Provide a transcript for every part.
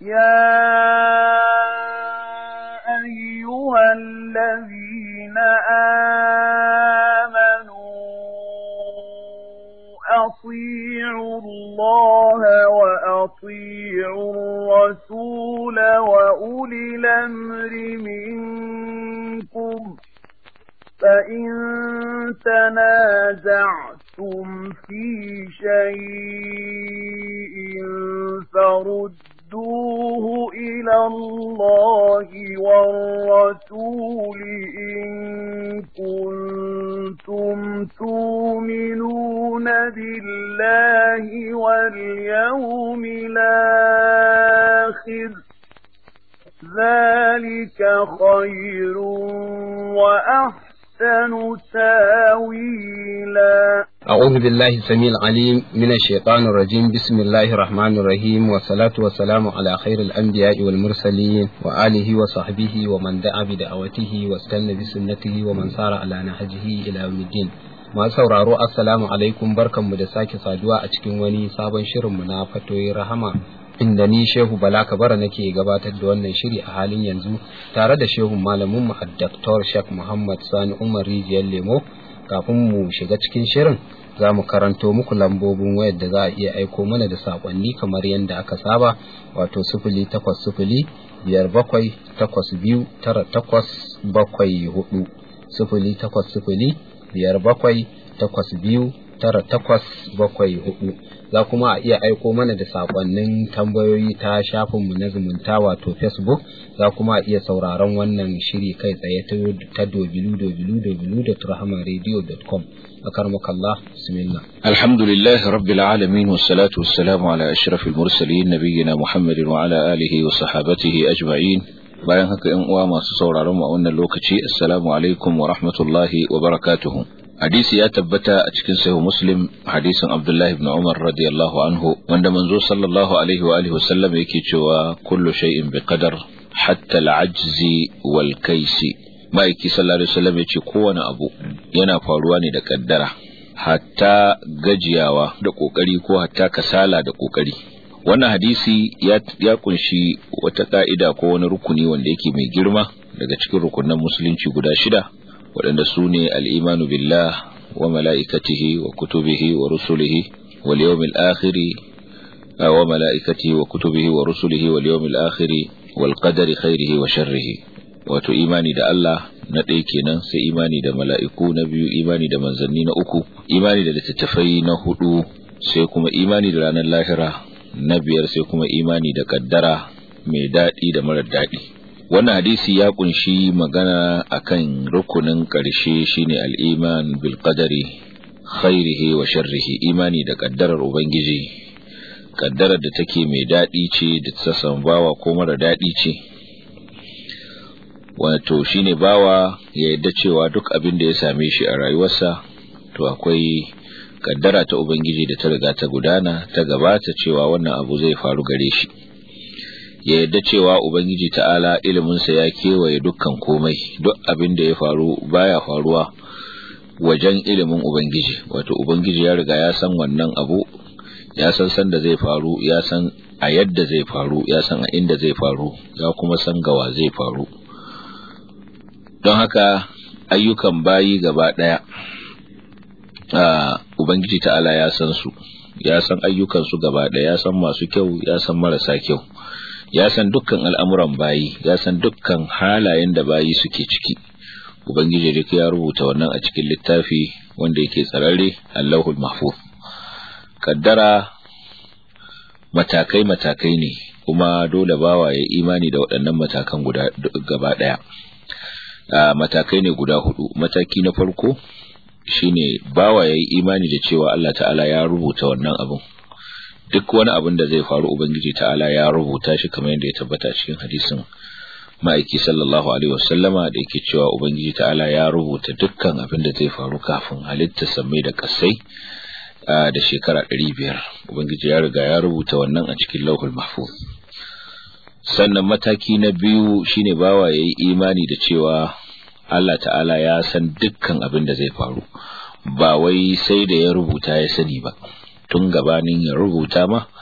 يا أيها الذين آمنوا أطيعوا الله وأطيعوا الرسول وأولي الأمر منكم فإن تنازعتم في شيء فردوه إلى الله والرسول إن كنتم تؤمنون بالله واليوم الآخر ذلك خير وأحسن أحسن تاويلا أعوذ بالله السميع العليم من الشيطان الرجيم بسم الله الرحمن الرحيم والصلاة والسلام على خير الأنبياء والمرسلين وآله وصحبه ومن دعا بدعوته واستنى بسنته ومن سار على نهجه إلى يوم الدين masu sauraro assalamu alaikum barkanmu da sake saduwa a cikin wani sabon shirinmu na fatoyin rahama inda ni shehu bala kabara nake gabatar da wannan shiri a halin yanzu tare da shehu malamin mu Dr. Sheikh Muhammad Sani Umar Rijiyar Lemo kafin mu shiga cikin shirin za mu karanto muku lambobin wayar da za a iya aiko mana da sakonni kamar yadda aka saba wato sifili takwas sifili biyar bakwai takwas biyu tara takwas bakwai hudu sifili takwas sifili biyar bakwai takwas biyu tara takwas bakwai hudu za kuma a iya aiko mana da sakonnin tambayoyi ta shafinmu na zumunta wato facebook za kuma a iya sauraron wannan shiri kai tsaye ta www.rahmanradio.com أكرمك الله بسم الله الحمد لله رب العالمين والصلاة والسلام على أشرف المرسلين نبينا محمد وعلى آله وصحابته أجمعين bayan haka ‘yan uwa masu sauraron a wannan lokaci assalamu alaikum wa rahmatullahi wa barakatuhu hadisi ya tabbata a cikin sahih muslim hadisin abdullahi ibn umar radiyallahu anhu wanda manzo sallallahu alaihi wa alihi wasallam yake cewa kullu shay'in bi qadar hatta al-ajzi wal kaisi ma'aiki sallallahu alaihi wasallam yace kowane abu yana faruwa ne da kaddara hatta gajiyawa da kokari ko hatta kasala da kokari wannan hadisi ya, ya kunshi wata ka'ida ko wani rukuni wanda yake mai girma daga cikin rukunan musulunci guda shida waɗanda su ne al'imanu billah wa mala'ikatihi wa kutubihi wa rusulihi wal yawmil akhiri wa mala'ikatihi wa kutubihi wa rusulihi wal yawmil akhiri wal qadari khairihi wa sharrihi wato imani da Allah na ɗaya kenan sai imani da mala'iku na biyu imani da manzanni na uku imani da littattafai na hudu sai kuma imani da ranar lahira na biyar sai kuma imani da kaddara mai daɗi da marar daɗi wannan hadisi ya kunshi magana akan rukunin ƙarshe shine al'iman bil qadari khairihi wa sharrihi imani da kaddarar ubangiji kaddarar da take mai daɗi ce da ta bawa ko mara daɗi ce wato shine bawa ya yadda cewa duk abin da ya same shi a rayuwarsa to akwai kaddara ta Ubangiji da ta riga ta gudana ta gabata cewa wannan abu zai faru gare shi ya yadda cewa Ubangiji ta'ala iliminsa ya kewaye dukkan komai duk abin da ya faru baya faruwa wajen ilimin Ubangiji wato Ubangiji ya riga ya san wannan abu ya san san da zai faru ya san a yadda zai faru ya san a inda zai faru ya kuma san gawa zai faru don haka ayyukan bayi gaba ɗaya Uh, Ubangiji ta'ala ya san su, ya san ayyukansu gaba ɗaya, ya san masu kyau, ya san marasa kyau, ya san dukkan al'amuran bayi, ya san dukkan halayen da bayi suke ciki. Ubangiji duk ya rubuta wannan a cikin littafi wanda yake tsararre Allahul Mahfuz. Kaddara matakai-matakai ne, kuma dole bawa ya imani da waɗannan matakan guda gaba ɗaya. Uh, matakai ne guda hudu, mataki na farko shine bawa yayi imani da cewa Allah ta'ala ya rubuta wannan abun duk wani abin da zai faru ubangiji ta'ala ya rubuta shi kamar yadda ya tabbata cikin hadisin ma'aiki sallallahu alaihi wasallama da yake cewa ubangiji ta'ala ya rubuta dukkan abin da zai faru kafin halitta samai da kasai da shekara ɗari biyar ubangiji ya riga ya rubuta wannan a cikin lauhul mahfuz sannan mataki na biyu shine bawa yayi imani da cewa Allah ta'ala ya san dukkan abin da zai faru ba wai sai da ya rubuta ya sani ba tun gabanin ya rubuta ma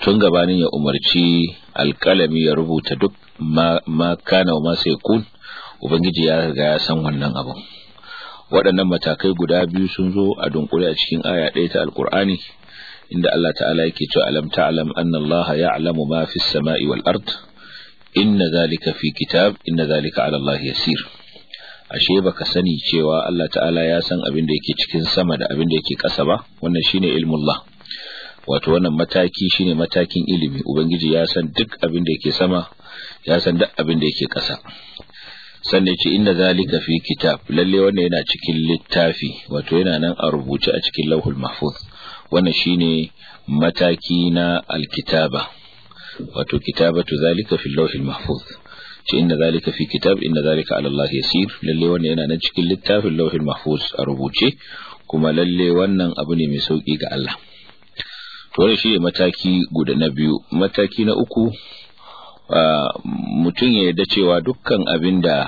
tun gabanin ya umarci alkalami ya rubuta duk ma, ma kana wa ma sai kun ubangiji ya riga ya san wannan abun waɗannan matakai guda biyu sun zo a dunkule a cikin aya ɗaya ta alkur'ani inda Allah ta'ala yake cewa alam ta'lam anna Allah ya'lamu ma fis sama'i wal ard inna zalika fi kitab inna zalika 'ala Allah yasir ashe baka sani cewa Allah ta'ala ya san abin da yake cikin sama da abin da yake ƙasa ba wannan shine ilmullah wato wannan mataki shine matakin ilimi ubangiji ya san duk abin da yake sama ya san duk abin da yake ƙasa sannan ce inda zalika fi kitab lalle wannan yana cikin littafi wato yana nan a rubuce a cikin lauhul mahfuz wannan shine mataki na alkitaba wato kitabatu zalika fi lauhul mahfuz ce inda zalika fi kitab inda zalika ala Allah yasir lalle wannan yana nan cikin littafin lauhul mahfuz a rubuce kuma lalle wannan abu ne mai sauki ga Allah to wannan shine mataki guda na biyu mataki na uku mutum ya yarda cewa dukkan abin da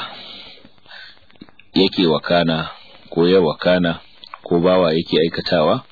yake wakana ko ya wakana ko bawa yake aikatawa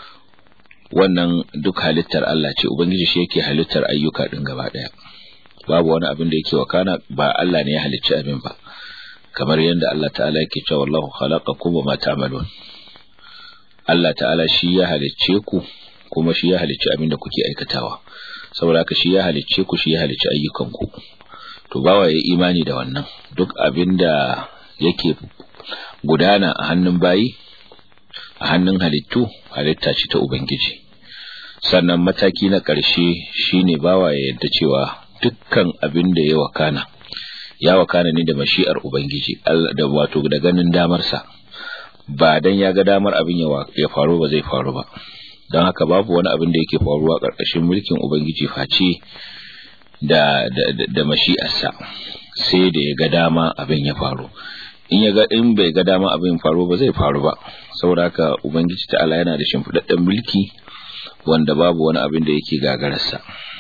wannan duk halittar Allah ce ubangiji shi yake halittar ayyuka din gaba daya babu wani abin da yake wakana ba Allah ne ya halicci abin ba kamar yadda Allah ta'ala yake cewa wallahu khalaqakum wa ma ta'malun Allah ta'ala shi ya halicce ku kuma shi ya halicci abin da kuke aikatawa saboda haka shi ya halicce ku shi ya halicci ayyukanku to bawa ya imani da wannan duk abin da yake gudana a hannun bayi a hannun halittu halitta ce ta ubangiji sannan mataki na ƙarshe shine bawa ya yadda cewa dukkan abin da ya wakana ya wakana ne da mashi'ar ubangiji da wato da ganin damarsa ba dan ya ga damar abin ya faru ba zai faru ba don haka babu wani abin da yake faruwa ƙarƙashin mulkin ubangiji face da da, da mashi'arsa sai da ya ga dama abin ya faru in ya ga in bai ga dama abin faru ba zai faru ba saboda haka ubangiji ta'ala yana da shimfiɗaɗɗen mulki wanda babu wani abin da yake gagararsa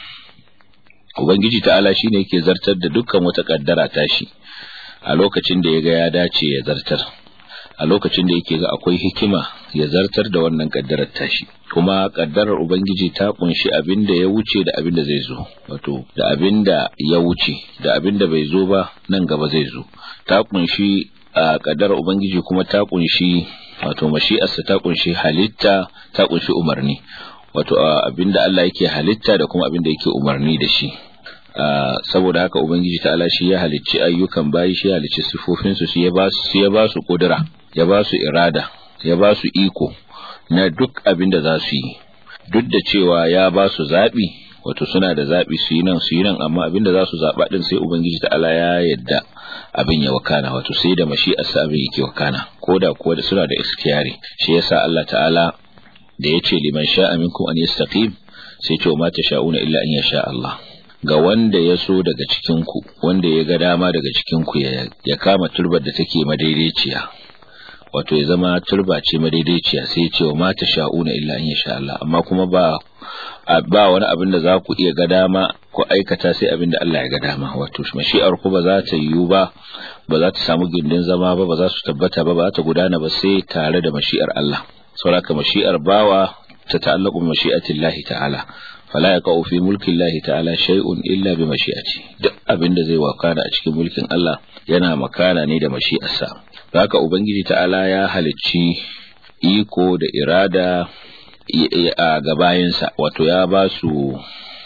ubangiji ta'ala shine yake zartar da dukkan wata kaddara tashi a lokacin da ya ga ya dace ya zartar a lokacin da yake ga akwai hikima ya zartar da wannan kaddarar tashi kuma kaddarar ubangiji ta kunshi abin da ya wuce da abin da zai zo wato da abin da ya wuce da abin da bai zo ba nan gaba zai zo ta kunshi a kaddarar ubangiji kuma ta kunshi wato mashi'arsa ta kunshi halitta ta kunshi umarni wato abin da Allah yake halitta da kuma abin da yake umarni da shi saboda haka ubangiji ta'ala shi ya halicci ayyukan bayi shi ya halicci sifofinsu shi ya ba su ya ba su kudura ya ba su irada ya ba su iko na duk abin da za su yi duk da cewa ya ba su zaɓi wato suna da zaɓi su yi nan su yi nan amma abin da za su zaɓa ɗin sai ubangiji ta'ala ya yadda abin ya wakana wato sai da mashi'arsa abin yake wakana ko da kuwa da suna da ikhtiyari shi yasa Allah ta'ala da ya ce liman sha'a minkum an yastaqim sai ce ma sha'una illa an yasha Allah ga wanda ya so daga cikin ku wanda ya ga dama daga cikin ku ya kama turbar da take madaidaiciya wato ya zama turba ce madaidaiciya sai ya ce wa ma sha'una illa an yasha Allah amma kuma ba ba wani abin da za ku iya ga dama ku aikata sai abin da Allah ya ga dama wato mashi'ar ku ba za ta yiwu ba ba za ta samu gindin zama ba ba za su tabbata ba ba za ta gudana ba sai tare da mashi'ar Allah saboda mashi'ar bawa ta ta'allaqu bi mashi'atillahi ta'ala fala yaqau fi mulki Allah ta'ala shay'un illa bi mashi'ati duk abin da zai wakana a cikin mulkin Allah yana makana ne da mashi'arsa haka ubangiji ta'ala ya halicci iko da irada a gabayinsa wato ya ba su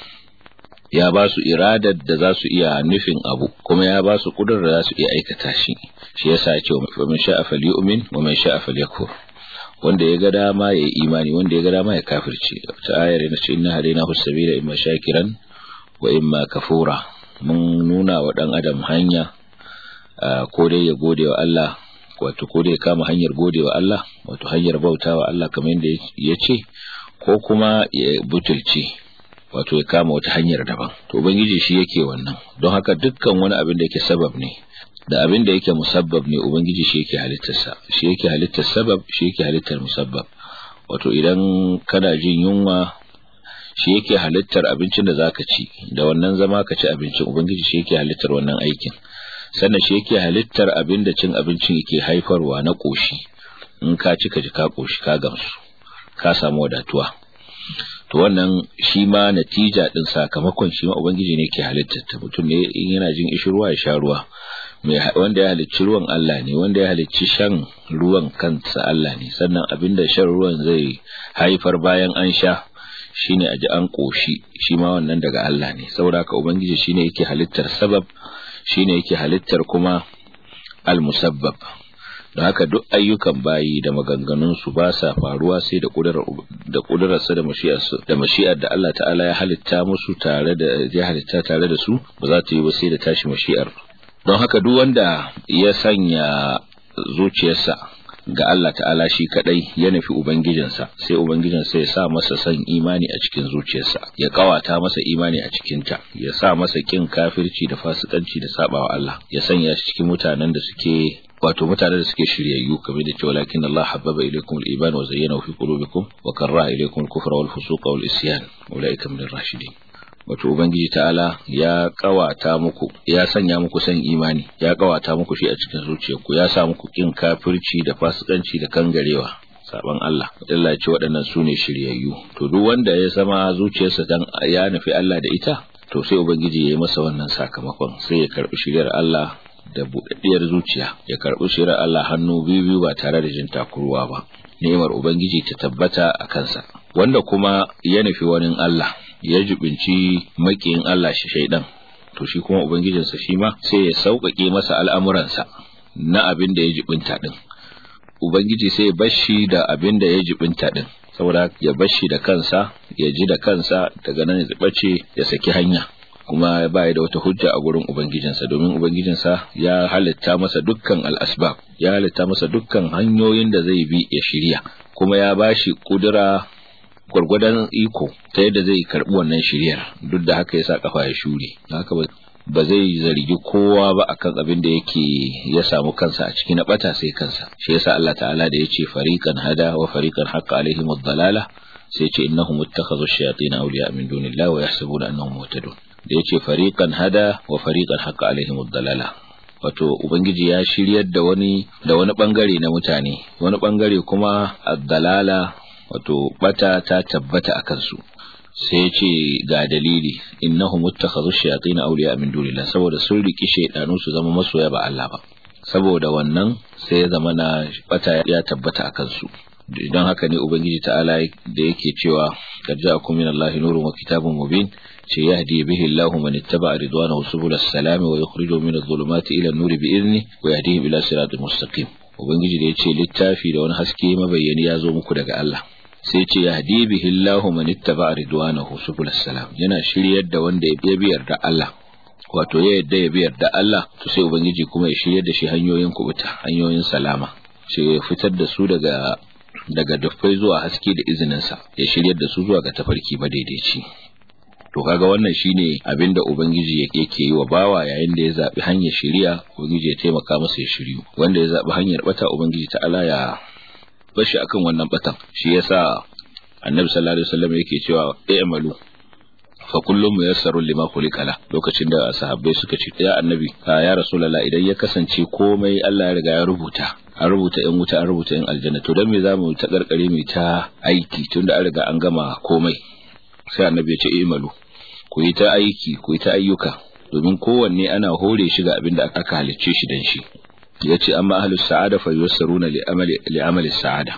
ya ba su iradar da za su iya nufin abu kuma ya ba su kudur da za su iya aikata shi shi yasa ya ce wa man sha'a falyu'min wa man sha'a falyakfur wanda ya ga dama ya yi imani wanda ya ga dama ya kafirce ta ayar na ce inna hadaina husabila imma shakiran wa imma kafura mun nuna wa dan adam hanya ko dai ya gode wa Allah wato ko dai ya kama hanyar gode wa Allah wato hanyar bauta wa Allah kamar yadda ya ce ko kuma ya butulce wato ya kama wata hanyar daban to ubangiji shi yake wannan don haka dukkan wani abin da yake sabab ne da abin da yake musabbab ne ubangiji shi yake halittarsa shi yake halittar sabab shi yake halittar musabbab wato idan kana jin yunwa shi yake halittar abincin da zaka ci da wannan zama ka ci abincin ubangiji shi yake halittar wannan aikin sannan shi yake halittar abin da cin abincin yake haifarwa na koshi in ka ci ka ji ka koshi ka gamsu ka samu wadatuwa to wannan shi ma natija din sakamakon shi ma ubangiji ne ke halittar ta mutum ne in yana jin ishirwa ya sha ruwa mai wanda ya halicci ruwan Allah ne wanda ya halicci shan ruwan kansa Allah ne sannan abinda shan ruwan zai haifar bayan an sha shine a ji an koshi shi ma wannan daga Allah ne saboda haka ubangiji shine yake halittar sabab shine yake halittar kuma al-musabbab don haka duk ayyukan bayi da maganganun su ba sa faruwa sai da kudurar da kudurarsa da mashi'ar da mashi'ar da Allah ta'ala ya halitta musu tare da ya halitta tare da su ba za ta yi ba sai da tashi mashi'ar don haka duk wanda ya sanya zuciyarsa ga Allah ta'ala shi kadai ya nufi ubangijinsa sai ubangijinsa ya sa masa son imani a cikin zuciyarsa ya kawata masa imani a cikinta ya sa masa kin kafirci da fasikanci da sabawa Allah ya sanya shi cikin mutanen da suke wato mutane da suke shiryayyu kamar da cewa lakin Allah habbaba ilaykum al-iman wa zayyanahu fi qulubikum wa karaha ilaykum al-kufra wal fusuqa wal isyan ulaika min ar-rashidin wato ubangiji ta'ala ya kawata muku ya sanya muku san imani ya kawata muku shi a cikin zuciyarku ya sa muku kin kafirci da fasikanci da kangarewa saban Allah Allah ce waɗannan su ne shiryayyu to duk wanda ya zama zuciyarsa dan ya nufi Allah da ita to sai ubangiji ya yi masa wannan sakamakon sai ya karbi shiryar Allah da buɗaɗɗiyar zuciya ya karbi shiryar Allah hannu biyu biyu ba tare da jin takurwa ba ni'imar ubangiji ta tabbata a kansa wanda kuma ya nufi wani Allah ya jibinci makiyin Allah shi shaidan to shi kuma ubangijinsa shi ma sai ya sauƙaƙe masa al'amuransa na abin da ya jibinta din ubangiji sai ya bashi da abin da ya jibinta din saboda ya bashi da kansa ya ji da kansa daga nan ya bace ya saki hanya kuma ba da wata hujja a gurin ubangijinsa domin ubangijinsa ya halitta masa dukkan al'asbab ya halitta masa dukkan hanyoyin da zai bi ya shirya kuma ya bashi kudura gwargwadon iko ta yadda zai karbi wannan shiryar duk da haka ya sa kafa ya shure haka ba zai zargi kowa ba akan abin da yake ya samu kansa a ciki na bata sai kansa shi yasa Allah ta'ala da yace fariqan hada wa fariqan haqqa alaihim ad-dalala sai yace innahum ittakhadhu ash-shayatin awliya min dunillahi wa yahsabuna annahum muhtadun da yace fariqan hada wa fariqan haqqa alaihim ad-dalala wato ubangiji ya shiryar da wani da wani bangare na mutane wani bangare kuma ad-dalala wato bata ta tabbata a kansu sai ce ga dalili innahum muttakhadhu shayatin awliya min dunillah saboda sun riki shaydanu su zama masoya ba Allah ba saboda wannan sai ya zama na bata ya tabbata a kansu idan haka ne ubangiji ta'ala da yake cewa qad ja'akum min Allahi nurun wa kitabun mubin ce yahdi bihi Allahu man ittaba'a ridwanahu subul salam wa yukhrijuhum min adh-dhulumati ila an-nuri bi idni wa yahdihim ila siratin mustaqim ubangiji da yace littafi da wani haske mabayyani ya zo muku daga Allah sai ce ya hadi bihi Allahu man ittaba ridwanahu subul salam yana shiryar da wanda ya biyar da Allah wato ya yadda ya biyar da Allah to sai ubangiji kuma ya shiryar da shi hanyoyin kubuta hanyoyin salama sai ya fitar da su daga daga dufai zuwa haske da izinin sa ya shiryar da su zuwa ga tafarki madaidaici to kaga wannan shine abinda ubangiji yake yi wa bawa yayin da ya zabi hanyar shiriya ubangiji ya taimaka masa ya shiryu wanda ya zabi hanyar bata ubangiji ta Allah ya bashi akan wannan batan shi yasa annabi sallallahu alaihi wasallam yake cewa i'malu fa kullum muyassarun lima khuliqala lokacin da sahabbai suka ce ya annabi ya rasulullah idan ya kasance komai Allah ya riga ya rubuta an rubuta in wuta an rubuta in aljanna to dan me zamu ta karkare mu ta aiki tunda an riga an gama komai sai annabi ya ce i'malu ku yi ta aiki ku yi ta ayyuka domin kowanne ana hore shi ga abin da aka halicce shi dan shi ya ce amma ahlus sa'ada fa yusassaruna li amali li amali sa'ada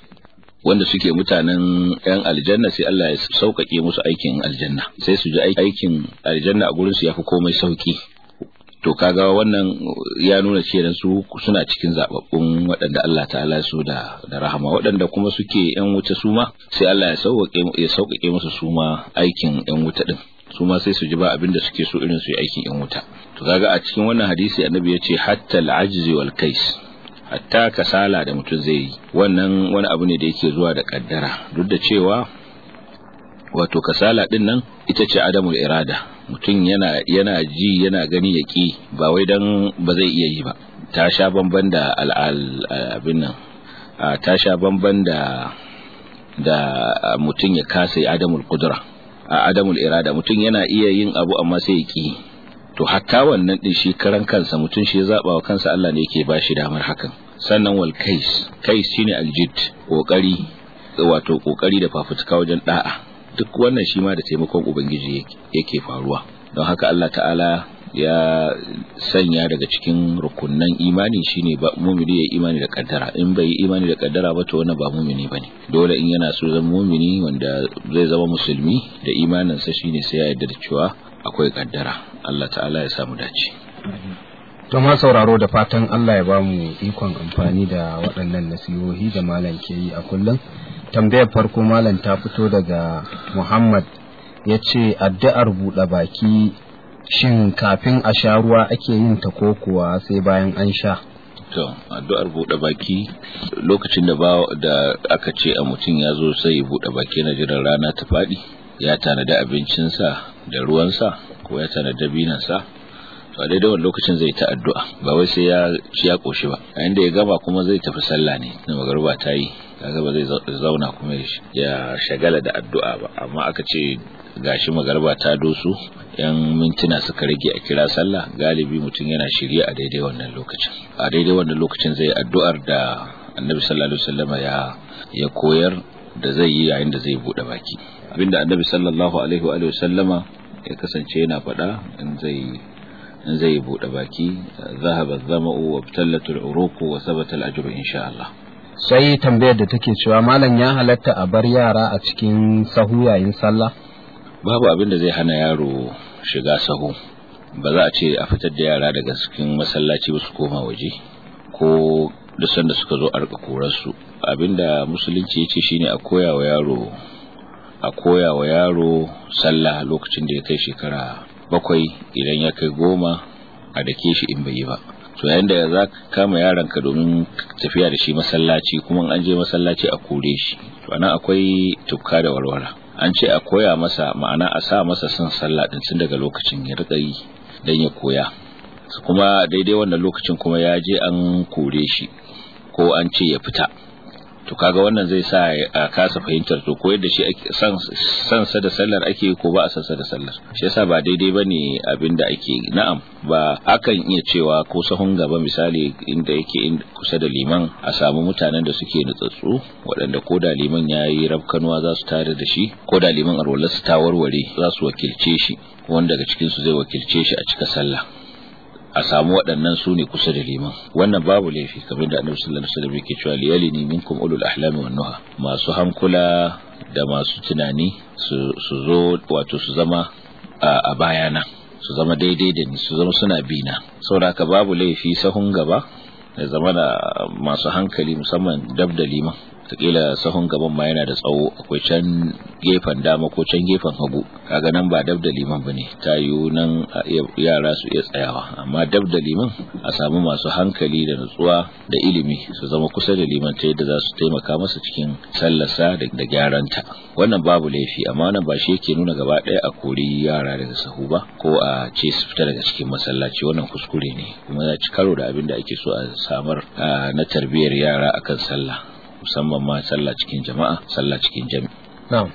wanda suke mutanen yan aljanna sai Allah ya sauƙaƙe musu aikin aljanna sai su ji aikin aljanna a gurin su yafi komai sauki to kaga wannan ya nuna cewa su suna cikin zababbun waɗanda Allah ta'ala su da da rahama waɗanda kuma suke yan wuta su ma sai Allah ya sauƙaƙe ya sauƙaƙe musu su ma aikin yan wuta din su ma sai su ji ba abin da suke so irin su yi aikin yan wuta to kaga a cikin wannan hadisi annabi ya ce hatta al-ajzi wal kais hatta kasala da mutum zai yi wannan wani abu ne da yake zuwa da kaddara duk da cewa wato kasala din nan ita ce adamul irada mutum yana yana ji yana gani ya ki ba wai dan ba zai iya yi ba ta sha bamban da al'al abin nan ta sha bamban da da mutum ya kasa adamul qudra a adamul irada mutum yana iya yin abu amma sai ya ki to hatta wannan din shi karan kansa mutum shi ya zaba wa kansa Allah ne yake ba shi damar hakan sannan wal kais kais shine aljid kokari wato kokari da fafutuka wajen da'a duk wannan shi ma da taimakon ubangiji yake faruwa don haka Allah ta'ala ya sanya daga cikin rukunnan imani shine ba mumini ya imani da kaddara in bai yi imani da kaddara ba to wannan ba mumini bane dole in yana so zama mumini wanda zai zama musulmi da imaninsa shine sai ya yarda da cewa akwai kaddara Allah ta'ala ya samu dace to ma sauraro da fatan Allah ya ba mu ikon amfani da waɗannan nasihohi da malam ke yi a kullum tambayar farko malam ta fito daga Muhammad ya ce addu'ar buɗe baki shin kafin a sha ruwa ake yin ta ko kuwa sai bayan an sha to addu'ar buɗe baki lokacin da ba da aka ce a mutum ya zo sai ya buɗe baki na jiran rana ta faɗi ya tanada abincinsa da ruwansa ko ya tanada binansa to a daidai wani lokacin zai ta addu'a ba wai sai ya ci ya koshi ba a inda ya gama kuma zai tafi sallah ne na magarba ta yi kaga ba zai zauna kuma ya shagala da addu'a ba amma aka ce gashi magarba ta dosu yan mintuna suka rage a kira sallah galibi mutum yana shirye a daidai wannan lokacin a daidai wannan lokacin zai addu'ar da annabi sallallahu alaihi wasallam ya ya koyar da zai yi yayin da zai bude baki abinda annabi sallallahu alaihi wa sallama ya kasance yana faɗa in zai in zai bude baki zahaba zama'u wa btallatul uruqu wa sabata al-ajru insha Allah sai tambayar da take cewa malam ya halatta a bar yara a cikin sahu yayin sallah babu abin da zai hana yaro shiga sahu ba za a ce a fitar da yara daga cikin masallaci ba su koma waje ko da sanda suka zo a rika korarsu abinda musulunci ya ce shine a koya wa yaro a koya wa yaro sallah lokacin da ya kai shekara bakwai idan ya kai goma a dake shi in bai yi ba to yayin da za ka kama yaronka domin tafiya da shi masallaci kuma an je masallaci a kore shi to anan akwai tukka da warwara an ce a koya masa ma'ana a sa masa son sallah din tun daga lokacin ya rika yi dan ya koya kuma daidai wannan lokacin kuma ya je an kore shi ko an ce ya fita to kaga wannan zai sa a kasa fahimtar to ko yadda shi san san sa da sallar ake ko ba a san sa da sallar shi yasa ba daidai bane abinda ake na'am ba akan iya cewa ko sahun gaba misali inda yake kusa da liman a samu mutanen da suke nutsatsu waɗanda ko da liman yayi rabkanuwa za su tare da shi ko da liman arwala su ta warware za su wakilce shi wanda daga cikin su zai wakilce shi a cika sallah a samu waɗannan su ne kusa da liman wannan babu laifi kamar da annabi sallallahu alaihi wasallam yake cewa liyalini minkum ulul ahlami wan nuha masu hankula da masu tunani su zo wato su zama a bayana su zama daidai da ni su zama suna bina saboda haka babu laifi sahun gaba da zama da masu hankali musamman dab da liman takila sahun gaban ma yana da tsawo akwai can gefen dama ko can gefen hagu kaga nan ba dab da liman bane ta yiwu nan yara su iya tsayawa amma dab da liman a samu masu hankali da nutsuwa da ilimi su zama kusa da liman ta yadda za su taimaka masa cikin sallarsa da gyaranta wannan babu laifi amma wannan ba shi yake nuna gaba ɗaya a kori yara daga sahu ba ko a ce su fita daga cikin masallaci wannan kuskure ne kuma ya ci karo da abin da ake so a samar na tarbiyyar yara akan sallah musamman ma sallah cikin jama'a sallah cikin jami. Na'am.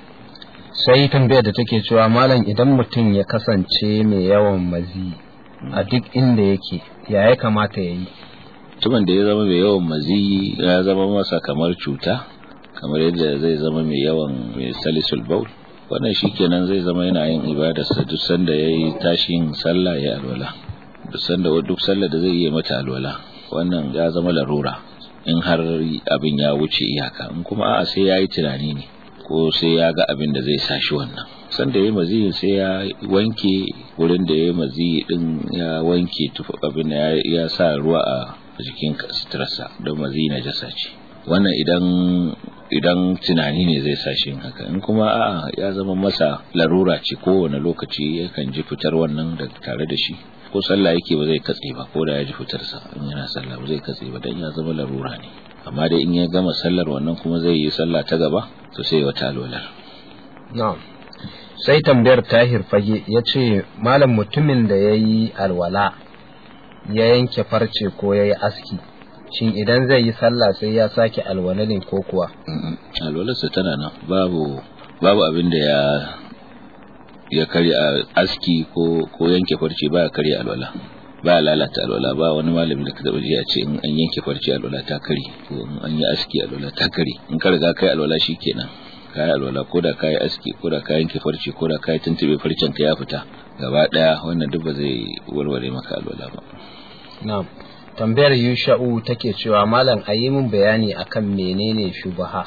Sai tambayar da take cewa malam idan mutum ya kasance mai yawan mazi a duk inda yake ya ya kamata ya yi. Mutumin da ya zama mai yawan mazi ya zama masa kamar cuta kamar yadda zai zama mai yawan mai salisul baul wannan shikenan zai zama yana yin ibadarsa duk sanda ya yi tashin sallah ya alwala duk sanda duk sallah da zai yi mata alwala wannan ya zama larura in har abin ya wuce iyaka in kuma a'a sai ya yi tunani ne ko sai ya ga abin da zai sa shi wannan sanda ya yi maziyi sai ya wanke wurin da ya yi maziyi din ya wanke tufa abin da ya sa ruwa a jikin suturarsa don maziyi na jasa ce wannan idan idan tunani ne zai sa shi haka in kuma a'a ya zama masa larura ce kowane lokaci yakan ji fitar wannan da tare da shi ko sallah yake ba zai katse ba ko da ya ji fitarsa in yana sallah ba zai katse ba dan ya zama larura ne amma dai in ya gama sallar wannan kuma zai yi sallah ta gaba to sai wata alwalar na'am sai tambayar tahir fage ya ce malam mutumin da ya yi alwala ya yanke farce ko ya yi aski shin idan zai yi sallah sai ya sake alwala ne ko kuwa alwalarsa tana nan babu babu abin da ya ya karya aski ko ko yanke farce baya karya alwala ba lalata alwala ba wani malami da ka taba ji a ce in an yanke farce alwala ta kare ko in an yi aski alwala ta kare in ka riga kai alwala shikenan kayi alwala ko da kayi aski ko da kayan farce ko da kayi tuntube farcen ka ya fita gaba daya wannan duk ba zai warware maka alwala ba na'am tambayar yusha'u take cewa malam a yi min bayani akan menene shubaha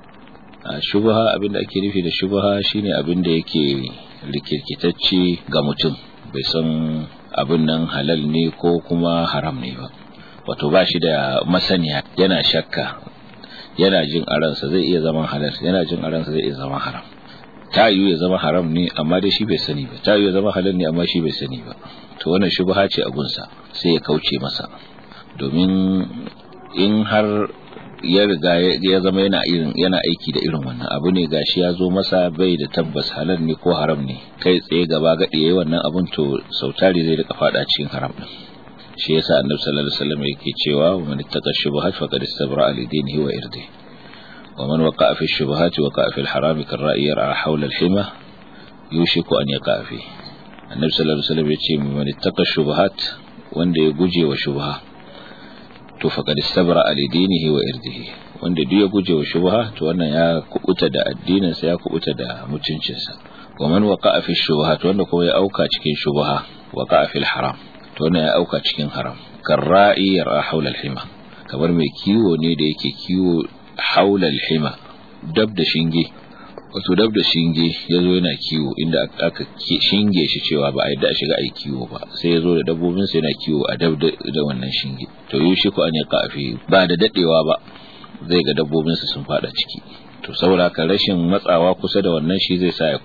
a shubaha abinda ake nufi da shubaha shine abin da yake rikirkitacce ga mutum bai san abin nan halal ne ko kuma haram ne ba wato ba shi da masaniya yana shakka yana jin a ransa zai iya zama halal yana jin a ransa zai iya zama haram ta yiwu ya zama haram ne amma dai shi bai sani ba ta yiwu ya zama halal ne amma shi bai sani ba to wannan shubha ce a gunsa sai ya kauce masa domin in har ya riga ya zama yana irin yana aiki da irin wannan abu ne gashi ya zo masa bai da tabbas halal ne ko haram ne kai tsaye gaba gadi yayi wannan abun to sautari zai rika fada cikin haram din shi yasa annabi sallallahu alaihi wasallam yake cewa man ittaqa shubuhat faqad istabra li dinihi wa irdihi wa man waqa'a fi shubuhat waqa'a fi al-haram karra'i yar'a hawla al-hima yushiku an yaqa fi annabi sallallahu alaihi wasallam yace man ittaqa shubuhat wanda ya guje wa shubha to faqad istabra li dinihi wa irdihi wanda duk ya guje wa shubha to wannan ya kubuta da addinin sa ya kubuta da mutuncinsa wa man waqa'a fi shubuhat wanda kuma ya auka cikin shubha waqa'a fil haram to wannan ya auka cikin haram karra'i yar'a hawla al-hima kamar mai kiwo ne da yake kiwo hawla al-hima dab da shinge wato dab da shinge yazo yana kiwo inda aka shinge shi cewa ba a yadda a shiga ai kiwo ba sai yazo da dabbobin sa yana kiwo a dab da wannan shinge to yushi ko an ya kafi ba da dadewa ba zai ga dabbobin sa sun fada ciki to saboda ka rashin matsawa kusa da wannan shi zai sa ya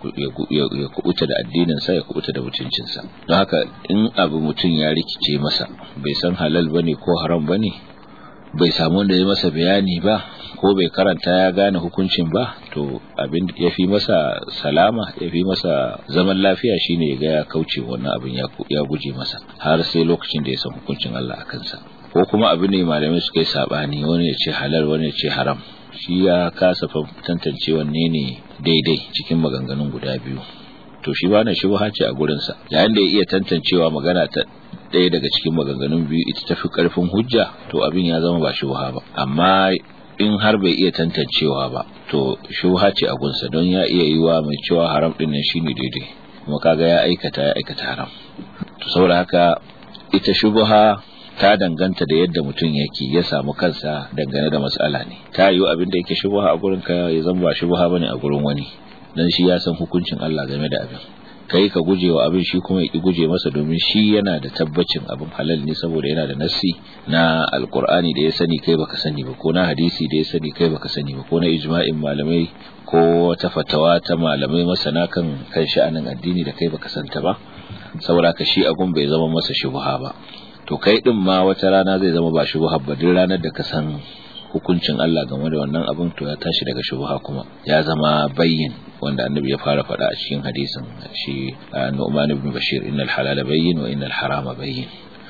kubuta da addinin sa ya kubuta da mutuncin sa don haka in abu mutum ya rikice masa bai san halal bane ko haram bane bai samu wanda ya masa bayani ba ko bai karanta ya gane hukuncin ba to abin ya fi masa salama ya fi masa zaman lafiya shine ya ga ya kauce wannan abin ya guje masa har sai lokacin da ya san hukuncin Allah a kansa ko kuma abin ne malamai suka yi sabani wani ya ce halal wani ya ce haram shi ya kasa tantance wanne ne daidai cikin maganganun guda biyu to shi ba na shubha ce a gurinsa yayin da ya iya tantancewa magana ta ɗaya daga cikin maganganun biyu ita tafi ƙarfin hujja to abin ya zama ba shubha ba amma in har bai iya tantancewa ba to shubha ce a gunsa don ya iya yiwa mai cewa haram din nan shine daidai kuma kaga ya aikata ya aikata haram to saboda haka ita shubha ta danganta da yadda mutum yake ya samu kansa dangane da matsala ne ta yiwu abin da yake shubha a gurin ka ya zama ba shubha bane a gurin wani dan shi ya san hukuncin Allah game da abin kai ka guje wa abin shi kuma ya ki guje masa domin shi yana da tabbacin abin halal ne saboda yana da nassi na alkur'ani da ya sani kai baka sani ba ko na hadisi da ya sani kai baka sani ba ko na ijma'in malamai ko wata fatawa ta malamai masana kan kan sha'anin addini da kai baka santa ba saboda ka shi agun bai zama masa shubha ba to kai din ma wata rana zai zama ba shubha ba duk ranar da ka san hukuncin Allah game da wannan abin to ya tashi daga shubha kuma ya zama bayyin wanda annabi ya fara faɗa a cikin hadisin shi Nu'man ibn Bashir innal halala bayyin wa innal harama bayyin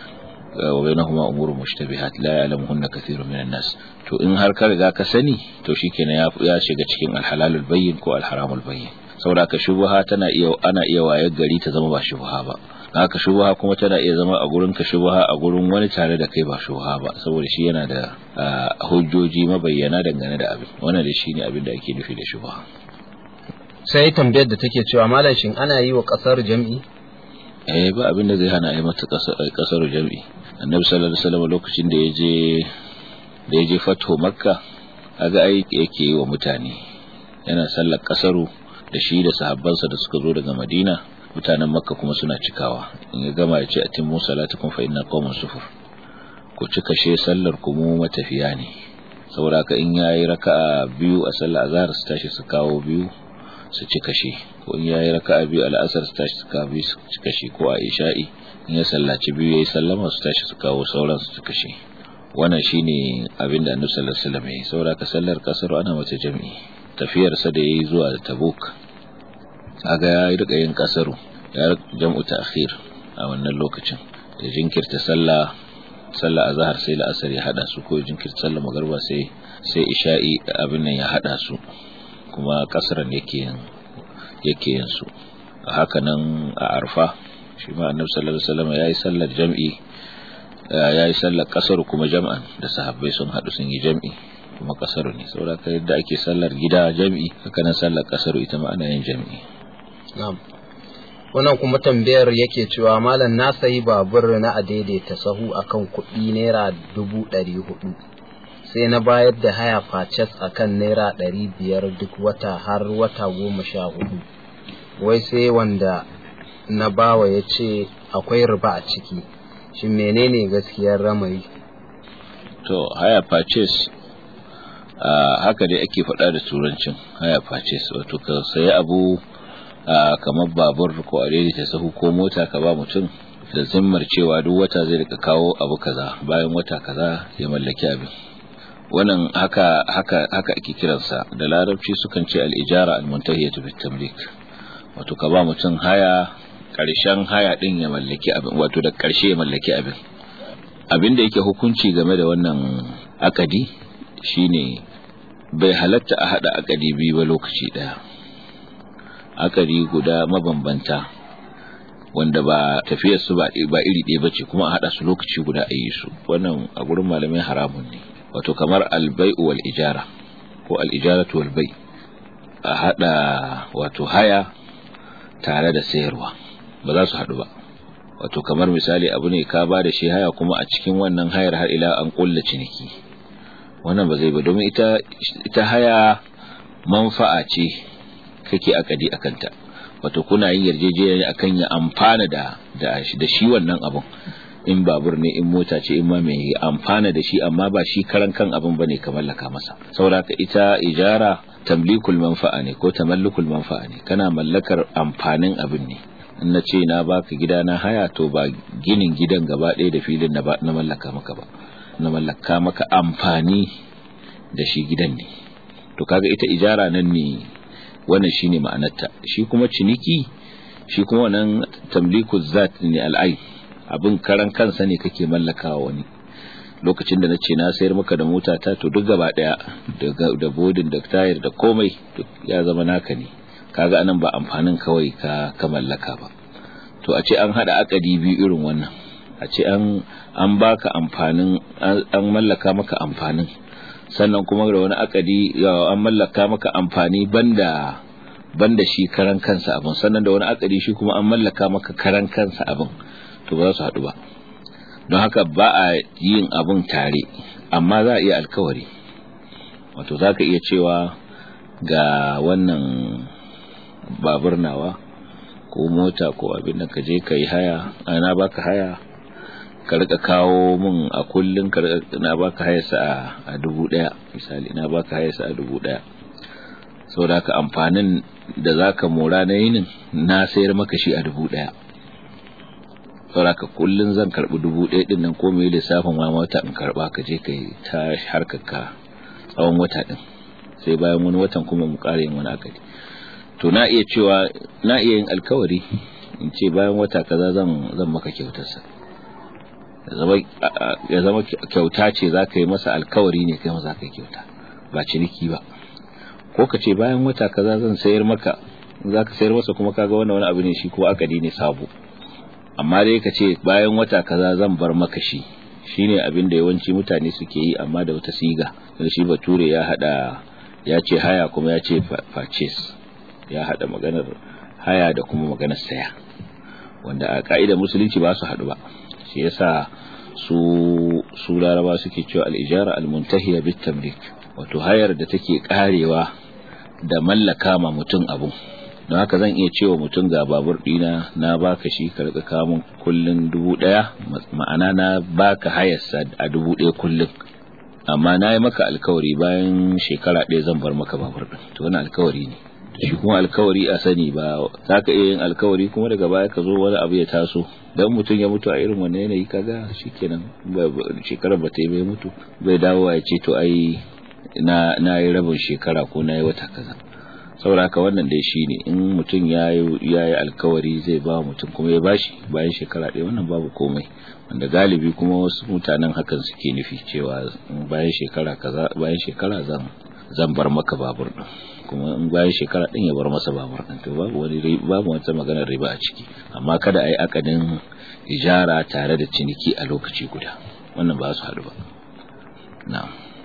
wa bainahuma umurun mushtabihat la ya'lamuhunna kathirun minan nas to in har ka riga ka sani to shikenan ya shiga cikin alhalalul bayyin ko alharamul bayyin saboda ka shubha tana iya ana iya wayar gari ta zama ba shubha ba haka shubha kuma tana iya zama a gurin ka shubha a gurin wani tare da kai ba shubha ba saboda shi yana da hujjoji mabayyana dangane da abin wannan da shine abin da ake nufi da shubha sai tambayar da take cewa malam shin ana yi wa kasar jam'i eh ba abin da zai hana a yi mata kasar jam'i annabi sallallahu alaihi wasallam lokacin da yaje da yaje fatho makka kaga ai yake yi wa mutane yana sallar kasaru da shi da sahabbansa da suka zo daga madina mutanen makka kuma suna cikawa in ya gama ya ce a timmu salatukum fa inna qauman sufur ku cika she sallar ku mu matafiya ne saboda haka in yayi raka'a biyu a sallar azhar su tashi su kawo biyu su cika she ko in yayi raka'a biyu al'asar su tashi su kawo biyu su cika she ko a isha'i in ya sallaci biyu yayi sallama su tashi su kawo sauran su cika she wannan shine abin da annabi sallallahu alaihi wasallam ya saboda haka sallar kasar ana mata jami'i tafiyar sa da yayi zuwa tabuk kaga ya rika yin kasaru ya jam'u ta'khir a wannan lokacin da jinkirta sallah sallah azhar sai la'asar ya hada su ko jinkirta sallah magriba sai sai isha'i abin nan ya hada su kuma kasaran yake yin yake yin su haka nan a arfa shi ma annabi sallallahu alaihi wasallam yayi sallar jam'i yayi sallar kasar kuma jam'an da sahabbai sun hadu sun yi jam'i kuma kasaru ne saboda ka yadda ake sallar gida jami'i haka nan sallar kasaru ita ma ana yin jami'i na'am wannan kuma tambayar yake cewa malam na sayi babur na a daidaita sahu akan kuɗi naira dubu ɗari hudu sai na bayar da haya faces akan naira ɗari biyar duk wata har wata goma sha hudu wai sai wanda na bawa ya ce akwai riba a ciki shi menene gaskiyar ramari to haya faces haka dai ake faɗa da turancin haya faces wato ka sayi abu kamar babur ko a daidaita sahu ko mota ka ba mutum da zimmar cewa duk wata zai rika kawo abu kaza bayan wata kaza ya mallaki abin wannan haka haka haka ake kiransa da larabci sukan ce al-ijara al-muntahiyatu bit tamlik wato ka ba mutum haya karshen haya din ya mallaki abin wato da karshe ya mallaki abin abin da yake hukunci game da wannan akadi shine bai halatta a hada akadi biyu ba lokaci daya akari guda mabambanta wanda ba tafiyar su ba ba iri ɗaya bace kuma a hada su lokaci guda a yi su wannan a gurin malamai haramun ne wato kamar albai'u wal ijara ko al ijaratu wal bai a hada wato haya tare da sayarwa ba za su hadu ba wato kamar misali abu ne ka ba da shi haya kuma a cikin wannan hayar har ila an kulla ciniki wannan ba zai ba domin ita ita haya manfa'a ce kake akadi akanta wato kuna yin yarjejeniya akan ya amfana da da shi wannan abun in babur ne in mota ce in ma mai amfana da shi amma ba shi karan kan abin bane ka mallaka masa saboda ita ijara tamlikul manfa'a ne ko tamallukul manfa'a ne kana mallakar amfanin abin ne in na ce na baka gida na haya to ba ginin gidan gaba ɗaya da filin na na mallaka maka ba na mallaka maka amfani da shi gidan ne to kaga ita ijara nan ne wannan shine ma'anarta shi kuma ciniki shi kuma wannan tamliku zat ne al'ai abin karan kansa ne kake mallakawa wani lokacin da nace na sayar maka da mota ta to duk gaba daya da bodin da tayar da komai duk ya zama naka ne kaga anan ba amfanin kawai ka ka mallaka ba to a ce an hada akadi biyu irin wannan a ce an an baka amfanin an mallaka maka amfanin sannan kuma da wani akadi an mallaka maka amfani banda banda shi karan kansa abin sannan da wani akadi shi kuma an mallaka maka karan kansa abin to ba za su haɗu ba don haka ba a yin abin tare amma za a iya alkawari wato za ka iya cewa ga wannan babur nawa ko mota ko abin da ka je ka yi haya ana baka haya ka rika kawo mun a kullun ka na baka hayarsa a dubu daya misali na baka hayarsa a dubu daya saboda ka amfanin da zaka mora na yinin na sayar maka shi a dubu daya saboda ka kullun zan karbi dubu daya din nan ko mai lissafin ma wata in karba ka je kai ta harkar ka tsawon wata din sai bayan wani watan kuma mu ƙara yin wani akali to na iya cewa na iya yin alkawari in ce bayan wata kaza zan zan maka kyautarsa ya zama kyauta ce za ka yi masa alkawari ne kai za ka yi kyauta ba ciniki ba ko ka ce bayan wata kaza zan sayar maka za ka sayar masa kuma kaga wannan wani abu ne shi ko akadi ne sabo amma dai ka ce bayan wata kaza zan bar maka shi shine abin da yawanci mutane suke yi amma da wata siga don shi bature ya hada ya ce haya kuma ya ce purchase ya hada maganar haya da kuma maganar saya wanda a ka'idar musulunci ba su haɗu ba shi yasa su su laraba suke cewa al-ijara al-muntahiya bit tamlik wato hayar da take karewa da mallaka ma mutum abu don haka zan iya cewa mutum ga babur dina na baka shi ka rika kamun kullun dubu daya ma'ana na baka hayarsa a dubu daya kullun amma na yi maka alkawari bayan shekara ɗaya zan bar maka babur din to wani alkawari ne shi kuma alkawari a sani ba za ka iya yin alkawari kuma daga baya ka zo wani abu ya taso dan mutum ya mutu a irin wannan yanayi kaga shikenan shekarar ba ta yi bai mutu bai dawo ya ce to ai na na yi rabin shekara ko na yi wata kaza saboda haka wannan dai shine in mutum ya yi alkawari zai ba mutum kuma ya bashi bayan shekara ɗaya wannan babu komai wanda galibi kuma wasu mutanen hakan suke nufi cewa bayan shekara kaza bayan shekara zan zan bar maka babur din kuma in bayan shekara din ya bar masa babur din to babu wani babu wata maganar riba a ciki amma kada a yi akadin ijara tare da ciniki a lokaci guda wannan ba su haɗu ba na'am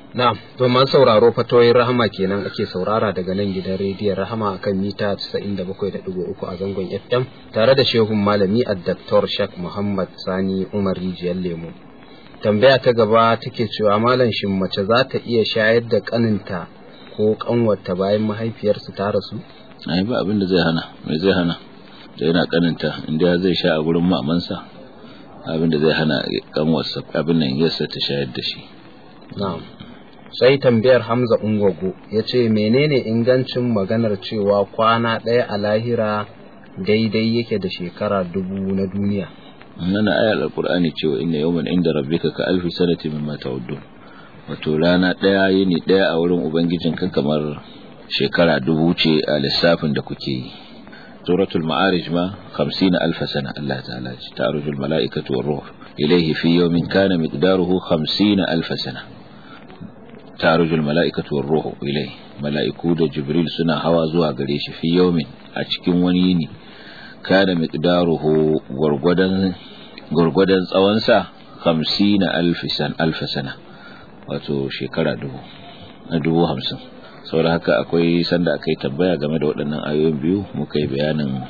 Na'am, to man sauraro fatoyin Rahama kenan ake saurara daga nan gidan rediyon Rahama akan mita 97.3 a zangon FM tare da shehun malami a Dr. Shak Muhammad Sani Umar Rijiyar Lemo. Tambaya ta gaba take cewa malam shin mace za ta iya shayar da kaninta ko kanwarta bayan mahaifiyarsu ta rasu? ai ba abin da zai hana mai zai hana da yana kaninta inda zai sha a gurin mamansa abin da zai hana kanwarsa abin nan yasa ta shayar da shi Na'am. Sai tambayar Hamza Ungwago ya ce menene ingancin maganar cewa kwana ɗaya a lahira daidai yake da shekara dubu na duniya. nana ayar alqur'ani cewa inna yawman inda rabbika ka alfi sanati mimma ta'uddun wato rana ɗaya yini ɗaya a wurin ubangijinka kamar shekara dubu ce a lissafin da kuke yi suratul ma'arij ma 50 alf sana Allah ta'ala ce ta'arujul mala'ikatu war ruh ilayhi fi yawmin kana miqdaruhu 50 alf sana ta'arujul mala'ikatu war ruh ilayhi mala'iku da jibril suna hawa zuwa gare shi fi yawmin a cikin wani yini kana miqdaruhu gurgudan gurgudan tsawon sa 50 alf sana alf sana wato shekara dubu na dubu hamsin saboda haka akwai sanda aka yi tambaya game da waɗannan ayoyin biyu muka yi bayanin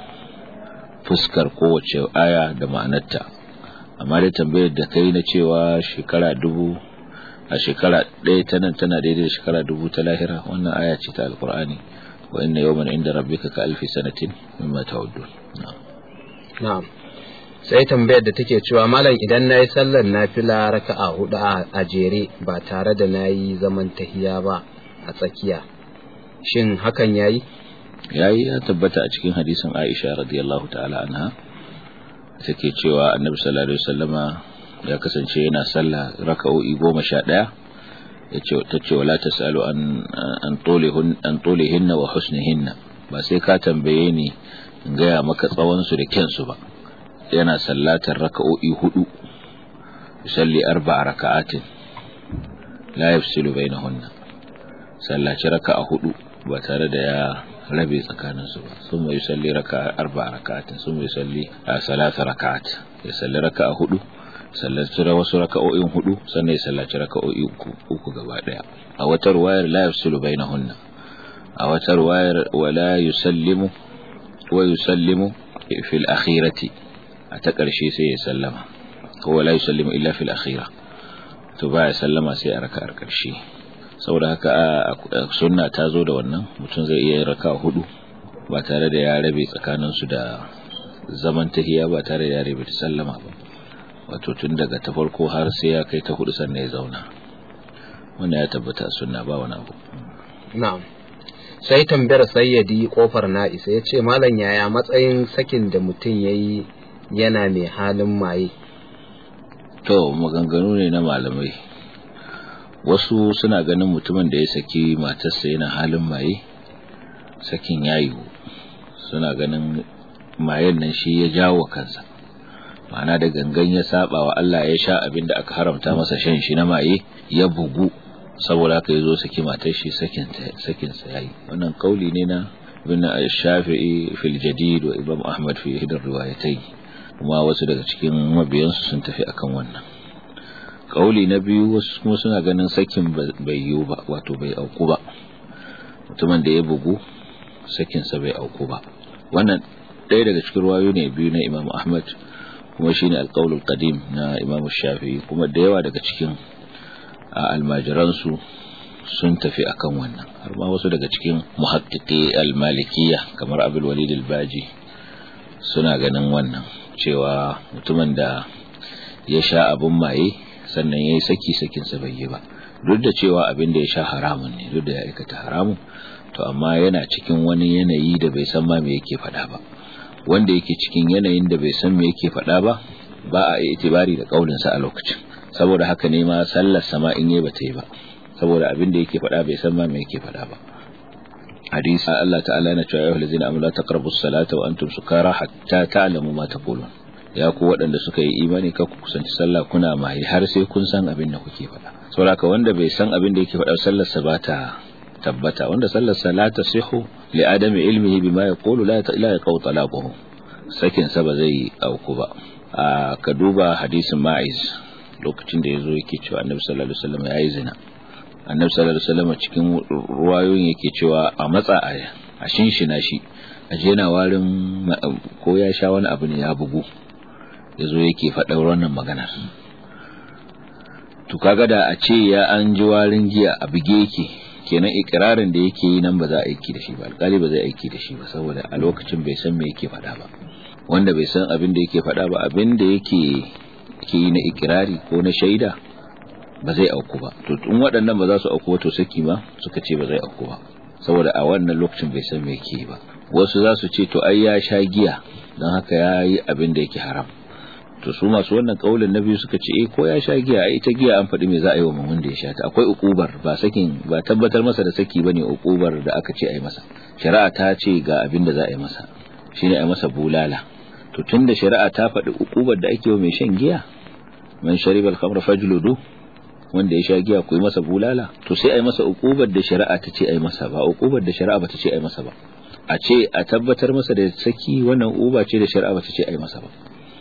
fuskar kowace aya da ma'anarta amma dai tambayar da kai na cewa shekara dubu a shekara ɗaya ta nan tana daidai da shekara dubu ta lahira wannan aya ce ta alkur'ani wa inna yawman inda rabbika ka alfi sanatin mimma ta'uddun Na'am. Sai tambayar da take cewa malam idan nayi sallar nafila raka'a hudu a jere ba tare da nayi zaman tahiya ba a tsakiya shin hakan yayi yayi ya tabbata a cikin hadisin Aisha radiyallahu ta'ala anha take cewa Annabi sallallahu alaihi wasallama ya kasance yana sallah raka'o'i 11 yace tace wala tasalu an an tulihun an tulihinna wa husnihinna ba sai ka tambaye ni in gaya maka tsawon su da kyansu ba yana sallatar raka'o'i hudu yusalli arba'a raka'atin la yafsilu bainahunna sallaci raka'a hudu ba tare da ya rabe tsakanin su ba sun mai salli raka'a arba'a raka'atin sun mai salli a salasa raka'at ya salli raka'a hudu sallaci wasu raka'o'in hudu sannan ya sallaci raka'o'i uku uku gaba daya a wata ruwayar la yafsilu bainahunna a wata ruwayar wala yusallimu wa yusallimu fil akhirati a ta ƙarshe sai ya sallama ko wala yusallimu illa fil akhira to ba ya sallama sai a raka'ar ƙarshe saboda haka a sunna ta zo da wannan mutum zai iya raka hudu ba tare da ya rabe tsakanin su da zaman tahiya ba tare da ya rabe ta sallama ba wato tun daga ta farko har sai ya kai ta hudu sannan ya zauna wannan ya tabbata sunna ba wani abu na'am sai tambayar sayyadi kofar na'isa ya ce malam yaya matsayin sakin da mutum ya yi yana mai halin maye to maganganu ne na malamai wasu suna ganin mutumin da ya saki matarsa yana halin maye sakin yayi suna ganin mayen nan shi ya jawo kansa ma'ana da gangan ya saba wa Allah ya sha abin da aka haramta masa shan shi na maye ya bugu saboda haka ya zo saki matar shi sakin sa yayi wannan kauli ne na ibn shafi'i fil jadid wa imam ahmad fi hidar riwayatai kuma wasu daga cikin mabiyansu sun tafi akan wannan kauli na biyu wasu kuma suna ganin sakin bai yiwu ba wato bai auku ba mutumin da ya bugu sakinsa bai auku ba wannan ɗaya daga cikin ruwayo ne biyu na imam ahmad kuma shine alƙaulul qadim na imam shafi'i kuma da yawa daga cikin almajiransu sun tafi akan wannan har ma wasu daga cikin muhaqqiqi almalikiya kamar abul walid al-baji suna ganin wannan cewa mutumin da ya sha abun maye sannan ya yi saki sakinsa bai yi ba duk da cewa abin da ya sha haramun ne duk da ya aikata haramun to amma yana cikin wani yanayi da bai san ma me yake faɗa ba wanda yake cikin yanayin da bai san me yake faɗa ba ba a itibari da kaulinsa a lokacin saboda haka ne ma sallar sama in yi bata yi ba saboda abin da yake faɗa bai san ma me yake faɗa ba hadisi Allah ta'ala na cewa ayyuhal ladzina amanu la taqrabus salata wa antum sukara hatta ta'lamu ma taqulun ya ku waɗanda suka yi imani ka ku kusanci sallah kuna mai har sai kun san abin da kuke faɗa saboda wanda bai san abin da yake faɗa sallar sa ba ta tabbata wanda sallar sa la tasihu li adami ilmihi bima yaqulu la la yaqau talaquhu sakin sa ba zai auku ba ka duba hadisin ma'iz lokacin da yazo yake cewa annabi sallallahu alaihi wasallam yayi zina annabi sallallahu alaihi wasallam cikin ruwayoyin yake cewa a matsa a shinshina shi a je yana warin ko ya sha wani abu ne ya bugu yazo yake faɗa wannan maganar to kaga da a ce ya an ji warin giya a bige yake kenan ikirarin da yake yi nan ba za a aiki da shi ba alƙali ba zai aiki da shi ba saboda a lokacin bai san me yake faɗa ba wanda bai san abin da yake faɗa ba abin da yake ke yi na ikirari ko na shaida ba zai auku ba to in waɗannan ba za su auku ba to saki ma suka ce ba zai auku ba saboda a wannan lokacin bai san me yake ba wasu za su ce to ai ya sha giya don haka ya yi abin da yake haram to su masu wannan kaulin na biyu suka ce eh ko ya sha giya ai ita giya an faɗi me za a yi wa mumun da ya sha ta akwai ukubar ba sakin ba tabbatar masa da saki bane ukubar da aka ce a yi masa shari'a ta ce ga abin da za a yi masa shine a yi masa bulala to tunda shari'a ta faɗi ukubar da ake wa mai shan giya man sharibal khamra fajludu wanda ya sha giya ku yi masa bulala to sai a yi masa ukubar da shari'a ta ce a yi masa ba ukubar da shari'a ba ta ce a yi masa ba a ce a tabbatar masa da saki wannan uba ce da shari'a ba ta ce a yi masa ba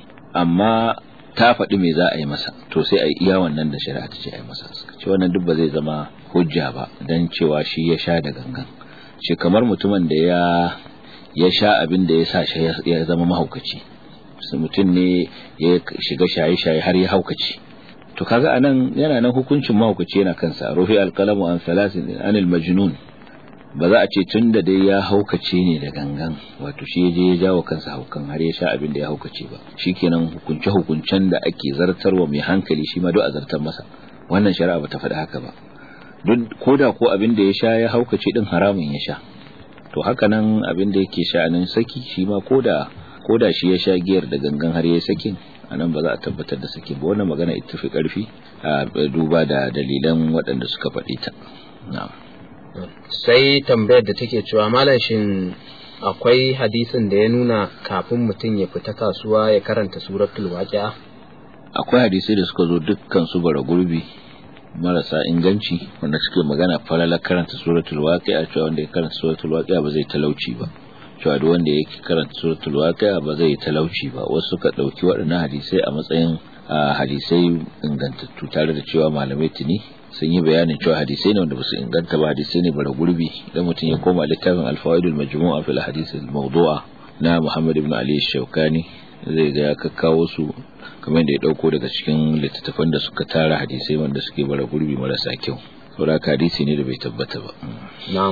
amma ta faɗi me za a yi masa to sai a yi iya wannan da shari'a ta ce a yi masa ce wannan duk ba zai zama hujja ba don cewa shi ya sha da gangan shi kamar mutumin da ya ya sha abin da ya sa shi ya zama mahaukaci mutum ne ya shiga shaye-shaye har ya haukaci to kaga anan yana nan hukuncin mahaukaci yana kansa rufi alqalamu an salasin anil majnun ba za a ce tun da dai ya haukace ne da gangan wato shi je ya jawo kansa haukan har ya sha abin da ya haukace ba shikenan hukunce hukuncen da ake zartarwa mai hankali shi ma duk a zartar masa wannan shari'a bata faɗi haka ba duk koda ko abin da ya sha ya haukace din haramun ya sha to haka nan abin da yake sha'anin saki shi ma koda koda shi ya sha giyar da gangan har ya sakin anan ba za a tabbatar da saki ba wannan magana ita fi karfi a duba da dalilan waɗanda suka faɗi ta na'am sai tambayar da take cewa malashin akwai hadisin da ya nuna kafin mutum ya fita kasuwa ya karanta suratul waqi'a akwai hadisai da suka zo dukkan su bara gurbi marasa inganci wanda suke magana falala karanta suratul waqi'a cewa wanda ya karanta suratul waqi'a ba zai talauci ba cewa duk wanda yake karanta suratul waqi'a ba zai talauci ba wasu suka dauki waɗannan hadisai a matsayin hadisai ingantattu tare da cewa malamai tuni sun yi bayanin cewa hadisai ne wanda ba su inganta ba hadisai ne bara gurbi idan mutum ya koma littafin alfawaidul majmu'a fil hadith al mawdu'a na Muhammad ibn Ali Shawkani zai ga ya kakkawo su kamar da ya dauko daga cikin littattafan da suka tara hadisai wanda suke bara gurbi marasa kyau saboda hadisi ne da bai tabbata ba na'am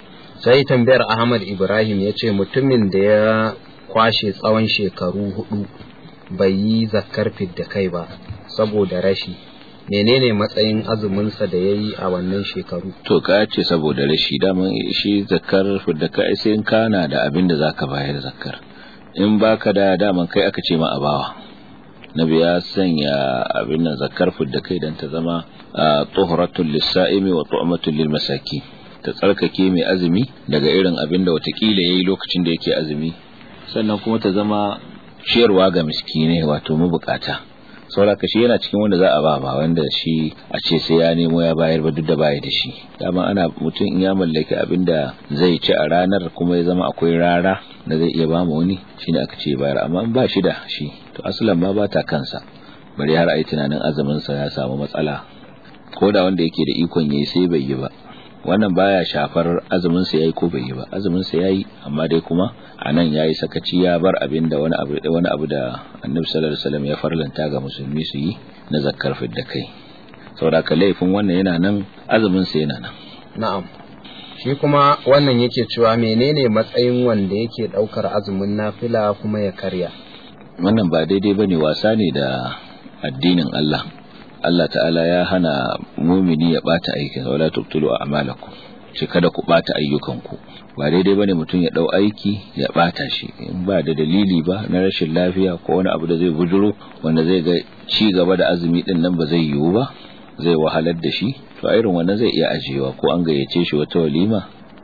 sai tambayar Ahmad Ibrahim ya ce mutumin da ya kwashe tsawon shekaru hudu bai yi zakkar fidda kai ba saboda rashi menene matsayin azuminsa da ya yi a wannan shekaru to ka ce saboda rashi daman shi zakar da ka sai in kana da abin da zaka bayar zakar in baka da daman kai aka ce ma a bawa nabi ya sanya abin nan zakar da kai dan ta zama tuhratul lis-sa'imi wa tu'matul lil-masaki ta tsarkake mai azumi daga irin abin da watakila yayi lokacin da yake azumi sannan kuma ta zama ciyarwa ga miskinai wato mabukata sauraka shi yana cikin wanda za a ba ba wanda shi a ce sai ya nemo ya bayar ba duk da baya da shi dama ana mutum in ya mallaki abin da zai ci a ranar kuma ya zama akwai rara da zai iya ba mu wani shine aka ce bayar amma in ba shi da shi to asalan ma ba ta kansa bari har ai tunanin azumin sa ya samu matsala ko da wanda yake da ikon yayi sai bai yi ba wannan baya shafar azumin sa yayi ko bai yi ba azumin sa yayi amma dai kuma anan yayi sakaci ya bar abin da wani abu wani abu da Annabi sallallahu alaihi wasallam ya farlanta ga musulmi su yi na zakkar da kai saboda ka laifin wannan yana nan azumin sa yana nan na'am shi kuma wannan yake cewa menene matsayin wanda yake daukar azumin nafila kuma ya karya wannan ba daidai bane wasa ne da addinin Allah Allah ta'ala ya hana mumini ya bata aikin wala tubtulu a'malakum ce kada ku bata ayyukanku ba daidai bane mutum ya dau aiki ya bata shi in ba da dalili ba na rashin lafiya ko wani abu da zai bujuro wanda zai ga ci gaba da azumi din nan ba zai yiwu ba zai wahalar da shi to a irin wannan zai iya ajiyewa ko an gayyace shi wata walima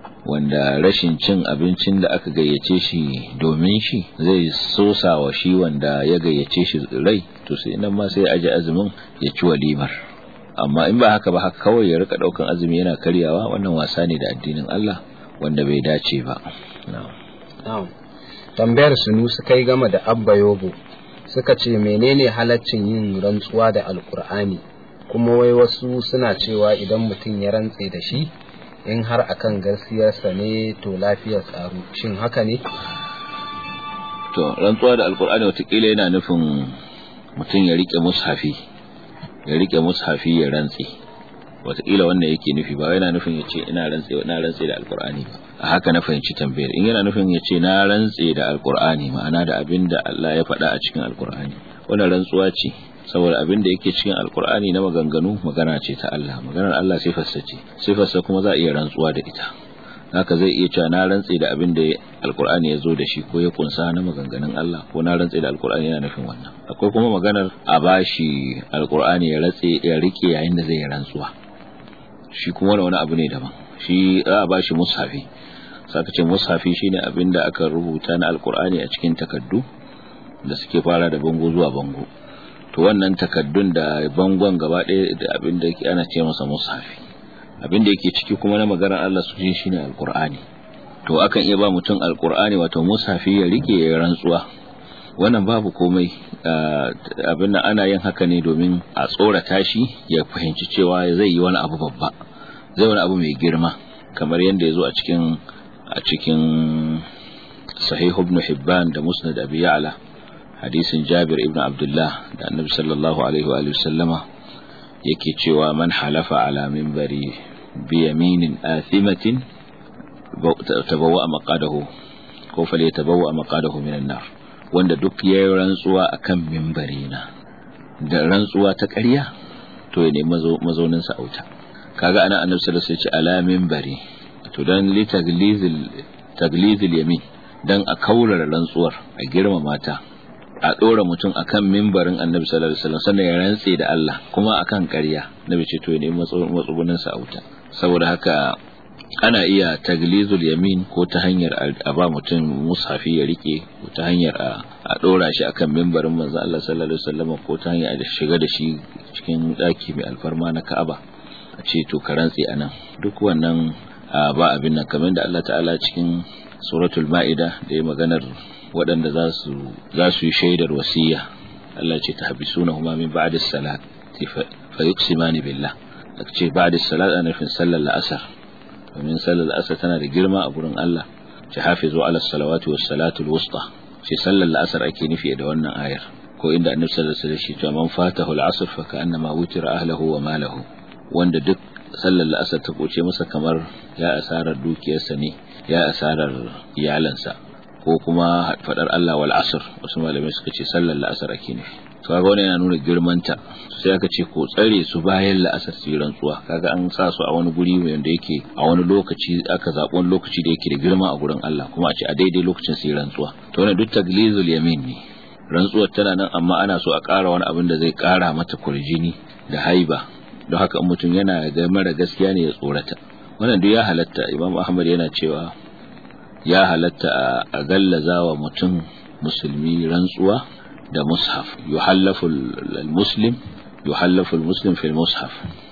wanda rashin cin abincin da aka gayyace shi domin shi zai sosa wa shi wanda ya gayyace shi rai to sai nan ma sai ya aje azumin ya ci walimar amma in ba haka ba haka kawai ya rika daukan azumi yana karyawa wannan wasa ne da addinin Allah wanda bai dace ba tambayar sunu su kai gama da abba yobo suka ce menene halaccin yin rantsuwa da alkur'ani kuma wai wasu suna cewa idan mutum ya rantse da shi in har akan gaskiyarsa ne to lafiyar tsaro shin haka ne to rantsuwa da alkur'ani watakila yana nufin mutum ya rike mushafi ya rike mushafi ya rantse watakila wannan yake nufi ba yana nufin ya ce ina rantse ina rantse da alkur'ani ba a haka na fahimci tambayar in yana nufin ya ce na rantse da alkur'ani ma'ana da abin da Allah ya faɗa a cikin alkur'ani wannan rantsuwa ce saboda abin da yake cikin alkur'ani na maganganu magana ce ta Allah maganar Allah sifarsa ce sifarsa kuma za a iya rantsuwa da ita haka zai iya cewa na rantse da abin da alkur'ani ya zo da shi ko ya kunsa na maganganun Allah ko na rantse da alkur'ani yana nufin wannan akwai kuma maganar a bashi alkur'ani ya ratse ya rike yayin da zai yi rantsuwa shi kuma wani abu ne daban shi za a bashi mushafi saka ce mushafi shine abin da aka rubuta na alkur'ani a cikin takaddu da suke fara da bango zuwa bango to wannan takaddun da bangon gaba ɗaya da abin da ana ce masa mushafi abin da yake ciki kuma na maganar Allah su shi shine alkur'ani to akan iya ba mutum alkur'ani wato mushafi ya rike ya rantsuwa wannan babu komai abin nan ana yin haka ne domin a tsorata shi ya fahimci cewa zai yi wani abu babba zai wani abu mai girma kamar yadda ya zo a cikin a cikin sahih ibn hibban da musnad abi ya'la hadisin jabir ibn abdullah da annabi sallallahu alaihi wa sallama yake cewa man halafa ala minbari bi yaminin athimatin tabawwa maqadahu ko fale tabawwa maqadahu minan nar wanda duk yayin rantsuwa akan minbari na da rantsuwa ta ƙarya to ya nemi mazaunin sa auta kaga ana annabi sallallahu alaihi wasallam ya ce ala minbari to dan li taglizil taglizil yamin dan a kaurara rantsuwar a girmama ta a ɗora mutum akan mimbarin annabi sallallahu alaihi wasallam sannan ya rantse da Allah kuma akan ƙarya nabi ce to ne matsugunin sa auta saboda haka ana iya taglizul yamin ko ta hanyar a ba mutum mushafi ya rike ko ta hanyar a ɗora shi akan mimbarin manzo Allah sallallahu alaihi wasallam ko ta hanyar a shiga da shi cikin ɗaki mai alfarma na Ka'aba a ce to ka rantse anan duk wannan ba abin nan kamar da Allah ta'ala cikin suratul ma'ida da ya maganar waɗanda za su yi shaidar wasiya Allah ce ta habisuna huma min ba'da salat fa yuqsimani billah aka ce ba'da salat ana nufin sallar la'asar domin sallar la'asar tana da girma a gurin Allah ce hafizu ala salawati was salatul wusta ce sallar la'asar ake nufi da wannan ayar ko inda annabi sallallahu alaihi wasallam ya man fatahu al-asr fa ka'annama wutira ahlihi wa malahu wanda duk sallar la'asar ta koce masa kamar ya asarar dukiyarsa ne ya asarar iyalansa ko kuma fadar Allah wal asr wasu malamai suka ce sallar la'asar ake nufi to kaga wannan yana nuna girmanta sai aka ce ko tsare su bayan la'asar su rantsuwa kaga an sa su a wani guri wanda yake a wani lokaci aka zaɓi wani lokaci da yake da girma a gurin Allah kuma a ce a daidai lokacin su rantsuwa to wannan duk taglizul yamin ne rantsuwar tana nan amma ana so a ƙara wani abin da zai ƙara mata kurjini da haiba don haka mutum yana ga mara gaskiya ne ya tsorata wannan duk ya halatta imam ahmad yana cewa ya halatta a gallaza wa mutum musulmi rantsuwa da mushaf yuhallafu muslim yuhallafu muslim fil mushaf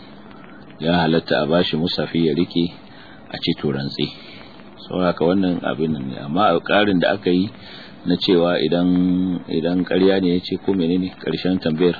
ya halatta a bashi mushafi ya rike a ce to rantsi saboda wannan abin ne amma a karin da aka yi na cewa idan idan ƙarya ne ya ce ko menene ƙarshen tambayar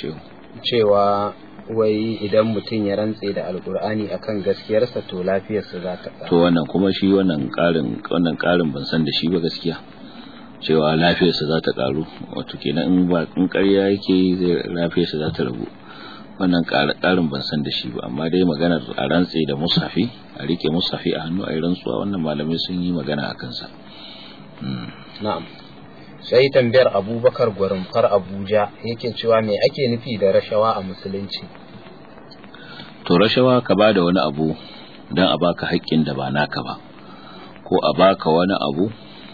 cewa wai idan mutum ya rantse da alkur'ani akan gaskiyarsa to lafiyarsa za ta to wannan kuma shi wannan karin wannan karin ban san da shi ba gaskiya cewa lafiyarsa za ta karu wato kenan in ba in ƙarya yake zai lafiyarsa za ta ragu wannan karin ban san da shi ba amma dai maganar a rantse da musafi a rike musafi a hannu a yi rantsuwa wannan malamai sun yi magana a kansa na'am sai tambayar abubakar gwarimfar abuja yake cewa me ake nufi da rashawa a musulunci to rashawa ka ba da wani abu don a baka haƙƙin da ba naka ba ko a baka wani abu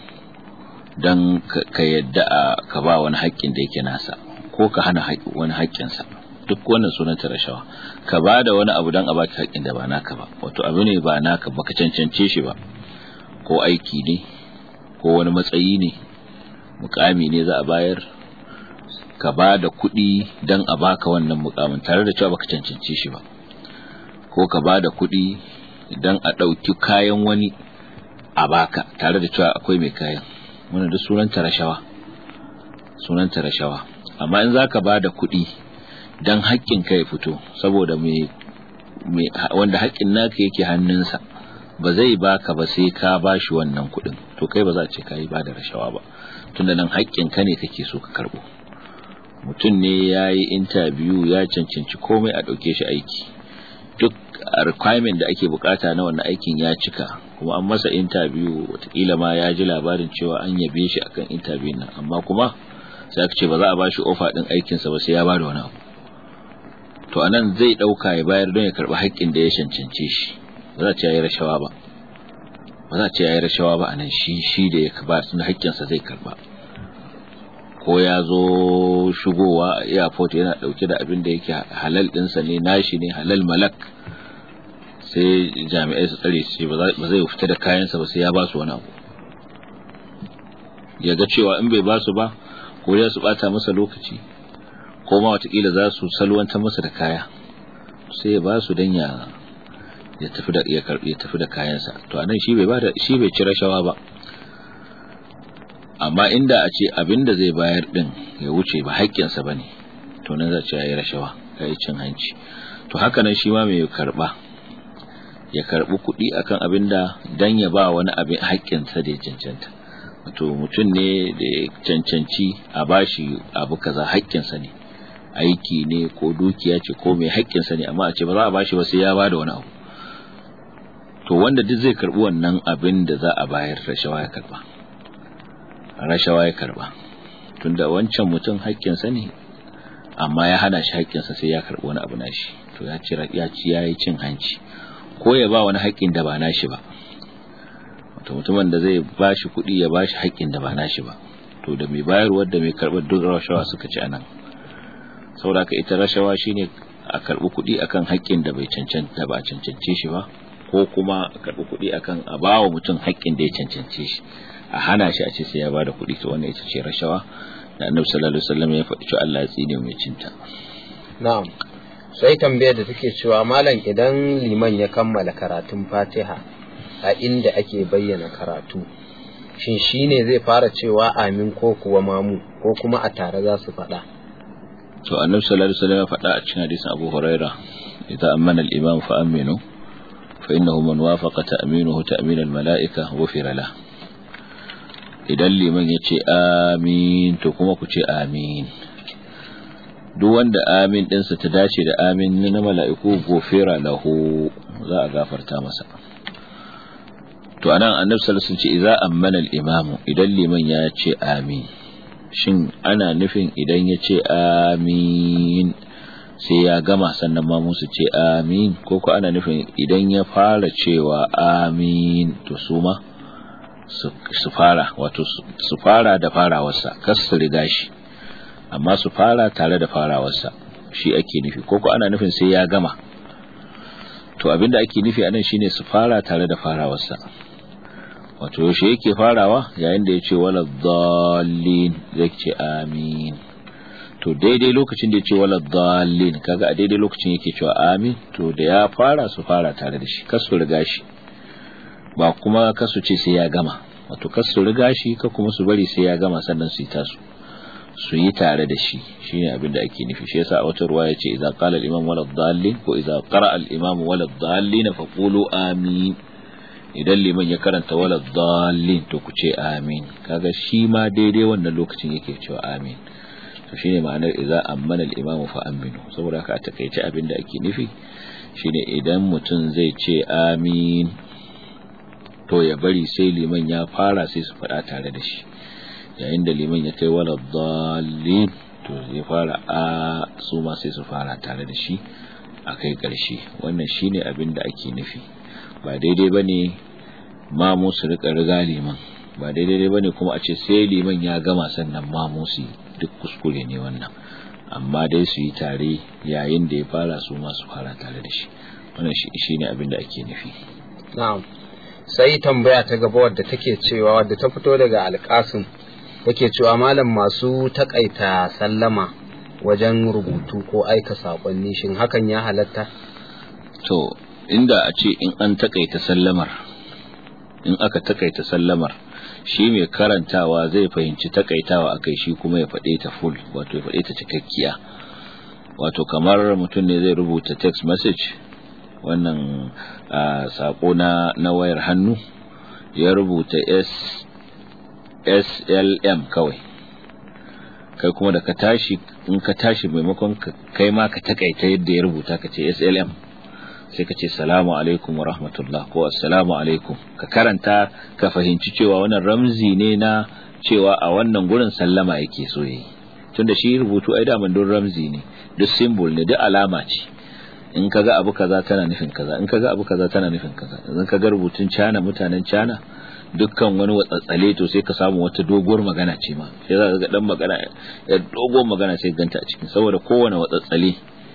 don ka yadda a ka ba wani haƙƙin da yake nasa ko ka hana wani haƙƙinsa duk wannan sunanta rashawa ka ba da wani abu don a baka haƙƙin da ba naka ba wato abu ne ba naka baka cancance shi ba ko aiki ne ko wani matsayi ne mukami ne za a bayar ka ba da kuɗi don a baka wannan mukamin tare da cewa baka cancance shi ba ko ka ba da kuɗi don a ɗauki kayan wani a baka tare da cewa akwai mai kayan wannan duk sunanta rashawa sunanta rashawa amma in za ka ba da kuɗi dan haƙƙin ka ya fito saboda me wanda haƙƙin naka yake hannunsa ba zai baka ba sai ka bashi wannan kuɗin to kai ba za a ce ka yi ba da rashawa ba tunda nan haƙƙin ka ne kake so ka karɓo mutum ne ya yi interview ya cancanci komai a ɗauke shi aiki duk requirement da ake bukata na wannan aikin ya cika kuma an masa interview watakila ma ya ji labarin cewa an yabe shi akan interview nan amma kuma sai aka ce ba za a bashi offer din aikinsa ba sai ya bada wani abu to anan zai dauka ya bayar don ya karbi haƙƙin da ya cancance shi ba za a ce yayi rashawa ba ba za a ce yayi rashawa ba anan shi shi da ya ba sun haƙƙinsa zai karba ko ya zo shigowa a airport yana dauke da abin da yake halal dinsa ne nashi ne halal malak sai jami'ai su tsare su ba zai fita da kayansa ba sai ya ba su wani abu ya ga cewa in bai ba su ba ko ya su bata masa lokaci ko ma watakila za su salwanta masa da kaya sai ya ba su dan ya ya tafi da ya karbi ya tafi da kayansa to anan shi bai ba da shi bai ci rashawa ba amma inda a ce abin da zai bayar din ya wuce ba haƙƙinsa bane to nan za ce yayi rashawa yayi cin hanci to haka nan shi ma mai karba ya karbi kuɗi akan abin da dan ya ba wani abin haƙƙinsa da ya cancanta wato mutum ne da ya cancanci a bashi abu kaza haƙƙinsa ne aiki ne ko dukiya ce ko mai haƙƙinsa ne amma a ce ba za a bashi ba sai ya ba da wani abu to wanda duk zai karbi wannan abin da za a bayar rashawa ya karba rashawa ya karba tunda wancan mutum haƙƙinsa ne amma ya hana shi haƙƙinsa sai ya karbi wani abu nashi to ya ci ya ci yayi cin hanci ko ya ba wani haƙƙin da ba nashi ba wato mutumin da zai ba shi kuɗi ya ba shi haƙƙin da ba nashi ba to da mai bayarwar da mai karɓar duk rashawa suka ci anan saboda ka ita rashawa shine a karɓi kuɗi akan haƙƙin da bai cancanta ba a cancance shi ba ko kuma a karɓi kuɗi akan a ba wa mutum haƙƙin da ya cancance shi a hana shi a ce sai ya ba da kuɗi to wannan ita ce rashawa da annabi sallallahu alaihi wasallam ya faɗi cewa Allah ya tsine mai cinta na'am sai tambayar da take cewa malam idan liman ya kammala karatun fatiha a inda ake bayyana karatu shin shine zai fara cewa amin ko kuwa mamu ko kuma a tare za su faɗa to annabi sallallahu alaihi wasallam ya faɗa a cikin hadisin Abu Huraira idza amana al-imam fa aminu fa innahu man wafaqa ta'minuhu ta'min al-mala'ika ghufira lahu idan liman ya ce amin to kuma ku ce amin duk wanda amin ɗinsa ta dace da amin na mala'iku gofera lahu za a gafarta masa to anan annabi sallallahu alaihi wasallam ce idza ammana al-imamu idan liman ya ce amin shin ana nufin idan ya ce amin sai ya gama sannan ma musu ce amin ko ko ana nufin idan ya fara cewa amin to su ma su fara wato su fara da farawarsa kas su riga shi amma su fara tare da farawarsa shi ake nufi ko ko ana nufin sai ya gama to abinda ake nufi anan shine su fara tare da farawarsa wato yaushe yake farawa yayin da ya ce wala dhallin zai ce amin to daidai lokacin da ya ce wala dhallin kaga a daidai lokacin yake cewa amin to da ya fara su fara tare da shi kas su riga shi ba kuma kasu ce sai ya gama wato kasu riga shi ka kuma su bari sai ya gama sannan su yi tasu su yi tare da shi shine abin da ake nufi shi yasa a wata ruwa yace idza qala al-imam wala dhallin ko idza qara al-imam wala dhallin fa qulu amin idan liman ya karanta wala dhallin to ku ce amin kaga shi ma daidai wannan lokacin yake cewa amin to shine ma'anar idza ammana al-imam fa aminu saboda haka a takeice abin da ake nufi shine idan mutum zai ce amin to ya bari sai liman ya fara sai su faɗa tare da shi yayin da liman ya kai wala dalil to ya fara a su ma sai su fara tare da shi a kai ƙarshe wannan shine abin da ake nufi ba daidai bane mamu su rika riga liman ba daidai bane kuma a ce sai liman ya gama sannan mamu su duk kuskure ne wannan amma dai su yi tare yayin da ya fara su ma su fara tare da shi wannan shine abin da ake nufi na'am sai tambaya ta gaba wadda take cewa wadda ta fito daga alƙasim take cewa malam masu takaita sallama wajen rubutu ko aika saƙonni shin hakan ya halatta to inda a ce in an takaita sallamar in aka takaita sallamar shi mai karantawa zai fahimci takaitawa akai shi kuma ya faɗe ta full wato ya faɗe ta cikakkiya wato kamar mutum ne zai rubuta text message wannan sako na na wayar hannu ya rubuta s slm kawai kai kuma da ka tashi in ka tashi maimakon kai ma ka takaita yadda ya rubuta ka ce slm sai ka ce salamu alaikum wa rahmatullah ko assalamu alaikum ka karanta ka fahimci cewa wannan ramzi ne na cewa a wannan gurin sallama yake so yayi tunda shi rubutu ai daman don ramzi ne duk symbol ne duk alama ce in ka ga abu kaza tana nufin kaza in ka ga abu kaza tana nufin kaza idan ka ga rubutun cana mutanen cana dukkan wani watsatsale to sai ka samu wata doguwar magana ce ma sai za ka ga dan magana ya doguwar magana sai ganta a cikin saboda kowane watsatsale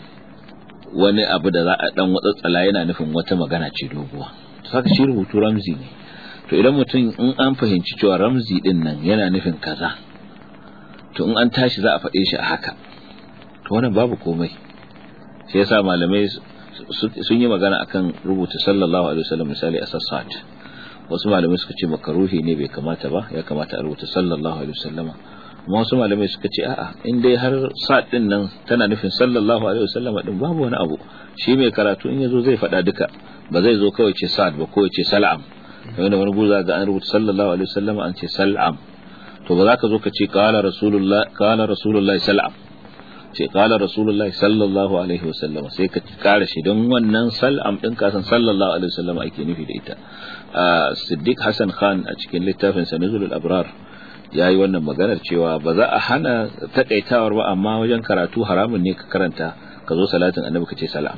wani abu da za a dan watsatsala yana nufin wata magana ce doguwa to saka shi rubutu ramzi ne to idan mutum in an fahimci cewa ramzi din nan yana nufin kaza to in an tashi za a faɗe shi a haka to wannan babu komai sai yasa malamai sun yi magana akan rubuta sallallahu alaihi wasallam misali a sassat wasu malamai suka ce makaruhi ne bai kamata ba ya kamata a rubuta sallallahu alaihi wasallama amma wasu malamai suka ce a'a in dai har sa'ad din nan tana nufin sallallahu alaihi wasallama din babu wani abu shi mai karatu in yazo zai faɗa duka ba zai zo kawai ce sa'ad ba ko ce sal'am kamar da wani guza ga an rubuta sallallahu alaihi wasallama an ce sal'am to ba za ka zo ka ce qala rasulullah qala rasulullah sal'am ce qala rasulullah sallallahu alaihi wasallama sai ka kara shi don wannan sal'am din ka san sallallahu alaihi wasallama ake nufi da ita Siddiq Hassan Khan a cikin littafin sa Nuzulul Abrar ya yi wannan maganar cewa ba za a hana takaitawar ba amma wajen karatu haramun ne ka karanta ka zo salatin annabi ka ce salam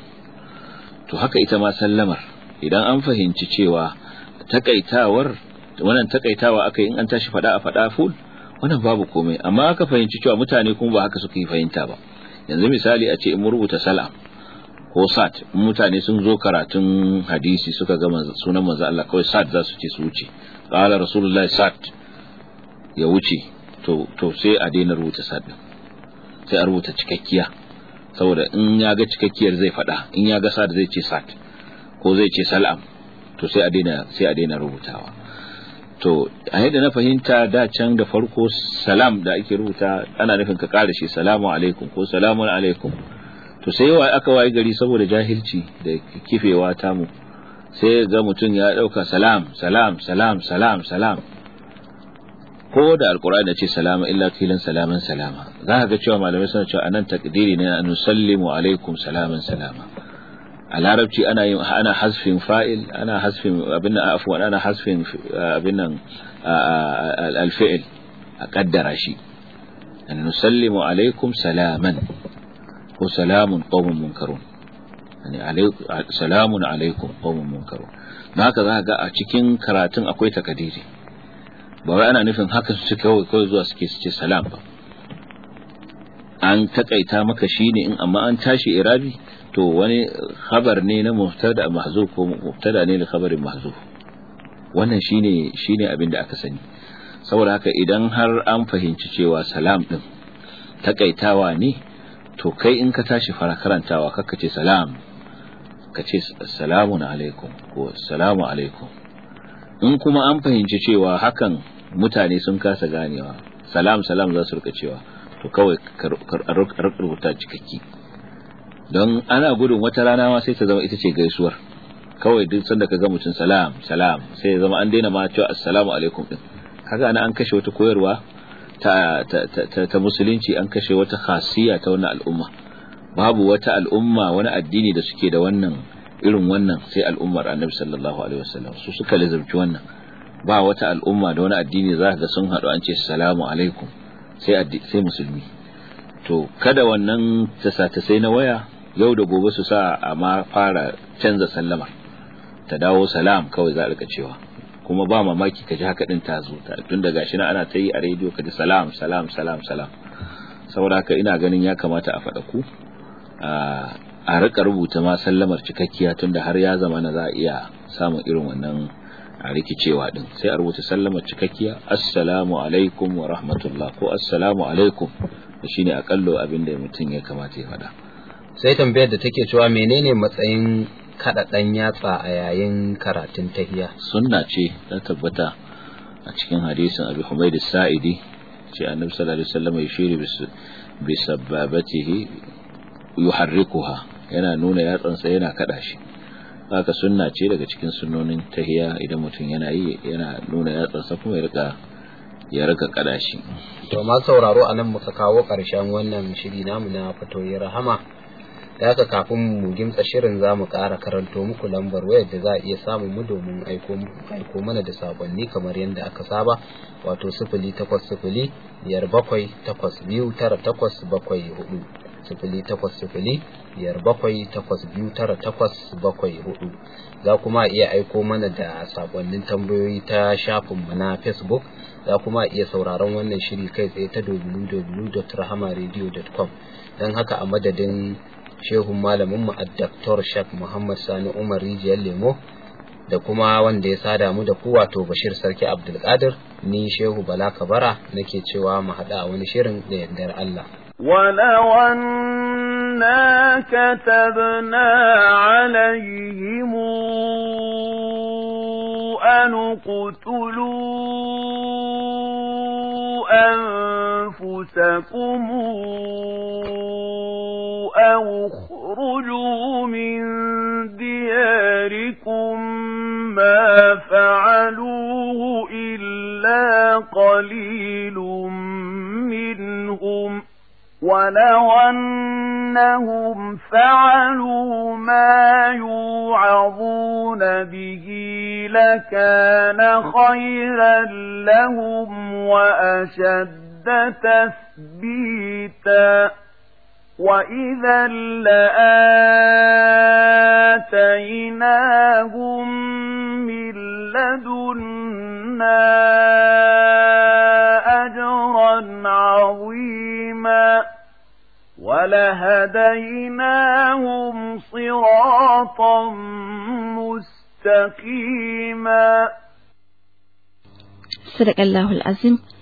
to haka ita ma sallamar idan an fahimci cewa takaitawar wannan takaitawa aka yi in an tashi fada a fada full wannan babu komai amma aka fahimci cewa mutane kuma ba haka suka yi fahimta ba yanzu misali a ce in rubuta salam ko sat mutane sun zo karatun hadisi suka ga sunan manzo Allah kawai sat za su ce su wuce qala rasulullahi sat ya wuce to to sai a daina rubuta sat din sai a rubuta cikakkiya saboda in ya ga cikakkiyar zai fada in ya ga sat zai ce sat ko zai ce salam to sai a daina sai a daina rubutawa to a yadda na fahimta da can da farko salam da ake rubuta ana nufin ka kare shi salamu alaikum ko salamun alaikum to sai yawa aka waye gari saboda jahilci da kifewa tamu sai ga mutum ya dauka salam salam salam salam salam ko da alkur'ani ce salama illa kilan salaman salama za ka ga cewa malamai suna cewa anan takdiri ne an nusallimu alaikum salaman salama a larabci ana yin ana hasfin fa'il ana hasfin abin nan afwan ana hasfin abin nan alfi'il a kaddara shi an nusallimu alaikum salaman ko salamun qaumun munkarun yani alaikum salamun alaikum qaumun munkarun haka za ga a cikin karatun akwai takadiri ba wai ana nufin haka su kawai kawai zuwa suke su ce salam ba an takaita maka shine in amma an tashi irabi to wani khabar ne na mubtada mahzuf ko mubtada ne da khabarin mahzuf wannan shine shine abin da aka sani saboda haka idan har an fahimci cewa salam din takaitawa ne to kai in ka tashi fara karantawa kakka ce salam ka ce assalamu alaikum ko assalamu alaikum in kuma an fahimci cewa hakan mutane sun kasa ganewa salam salam za su rika cewa to kawai ka rubuta cikakki don ana gudun wata rana ma sai ta zama ita ce gaisuwar kawai duk sanda ka ga mutum salam salam sai ya zama an daina ma cewa assalamu alaikum din kaga ana an kashe wata koyarwa ta ta, ta, ta musulunci an kashe wata khasiya ta wannan al'umma babu wata al'umma wani addini da suke da wannan irin wannan sai al'ummar annabi sallallahu alaihi wasallam su suka lazumci wannan ba wata al'umma da wani addini za ga sun haɗu an ce salamu alaikum sai sai musulmi to kada wannan tasa-tasai na waya yau da gobe su sa a ma fara canza sallamar ta dawo salam kawai za a rika cewa kuma ba mamaki ka ji haka din ta zo tun da gashi na ana ta yi a rediyo ka ji salam salam salam salam saboda haka ina ganin ya kamata a faɗa ku a rika rubuta ma sallamar cikakkiya tun da har ya zama na za a iya samun irin wannan a rikicewa din sai a rubuta sallamar cikakkiya assalamu alaikum wa rahmatullah ko assalamu alaikum shine akallo abin da mutum ya kamata ya faɗa sai tambayar da take cewa menene matsayin kada dan yatsa a yayin karatun tahiya sunna ce ta tabbata a cikin hadisin Abi Humayd as-Sa'idi ce Annabi sallallahu alaihi wasallam ya shiri bi sababatihi yuharrikuha yana nuna yatsansa yana kada shi haka sunna ce daga cikin sunnonin tahiya idan mutum yana yi yana nuna yatsansa kuma ya rika ya rika kada shi to ma sauraro anan muka kawo karshen wannan shiri namu na fatoyi rahama da haka kafin mu gimtsa shirin za mu ƙara karanto muku lambar wayar da za a iya samun mu domin aiko mana da sakonni kamar yadda aka saba wato sifili takwas sifili biyar bakwai takwas biyu tara takwas bakwai hudu sifili takwas sifili biyar bakwai takwas biyu tara takwas bakwai hudu za kuma iya aiko mana da sakonnin tambayoyi ta shafinmu na facebook za kuma iya sauraron wannan shiri kai tsaye ta www.rahamaradio.com don haka a madadin shehun malamin mu Dr. Shak Muhammad Sani Umar Rijiyar Lemo da kuma wanda ya sada mu da ku wato Bashir Sarki Abdulkadir ni Shehu Bala Kabara nake cewa mu haɗa a wani shirin da yardar Allah. ولو أنا كتبنا عليهم أن اقتلوا أنفسكم أو اخرجوا من دياركم ما فعلوه إلا قليل منهم ولو أنهم فعلوا ما يوعظون به لكان خيرا لهم وأشد تثبيتا وإذا لآتيناهم من لدنا أجرا عظيما ولهديناهم صراطا مستقيما صدق الله العظيم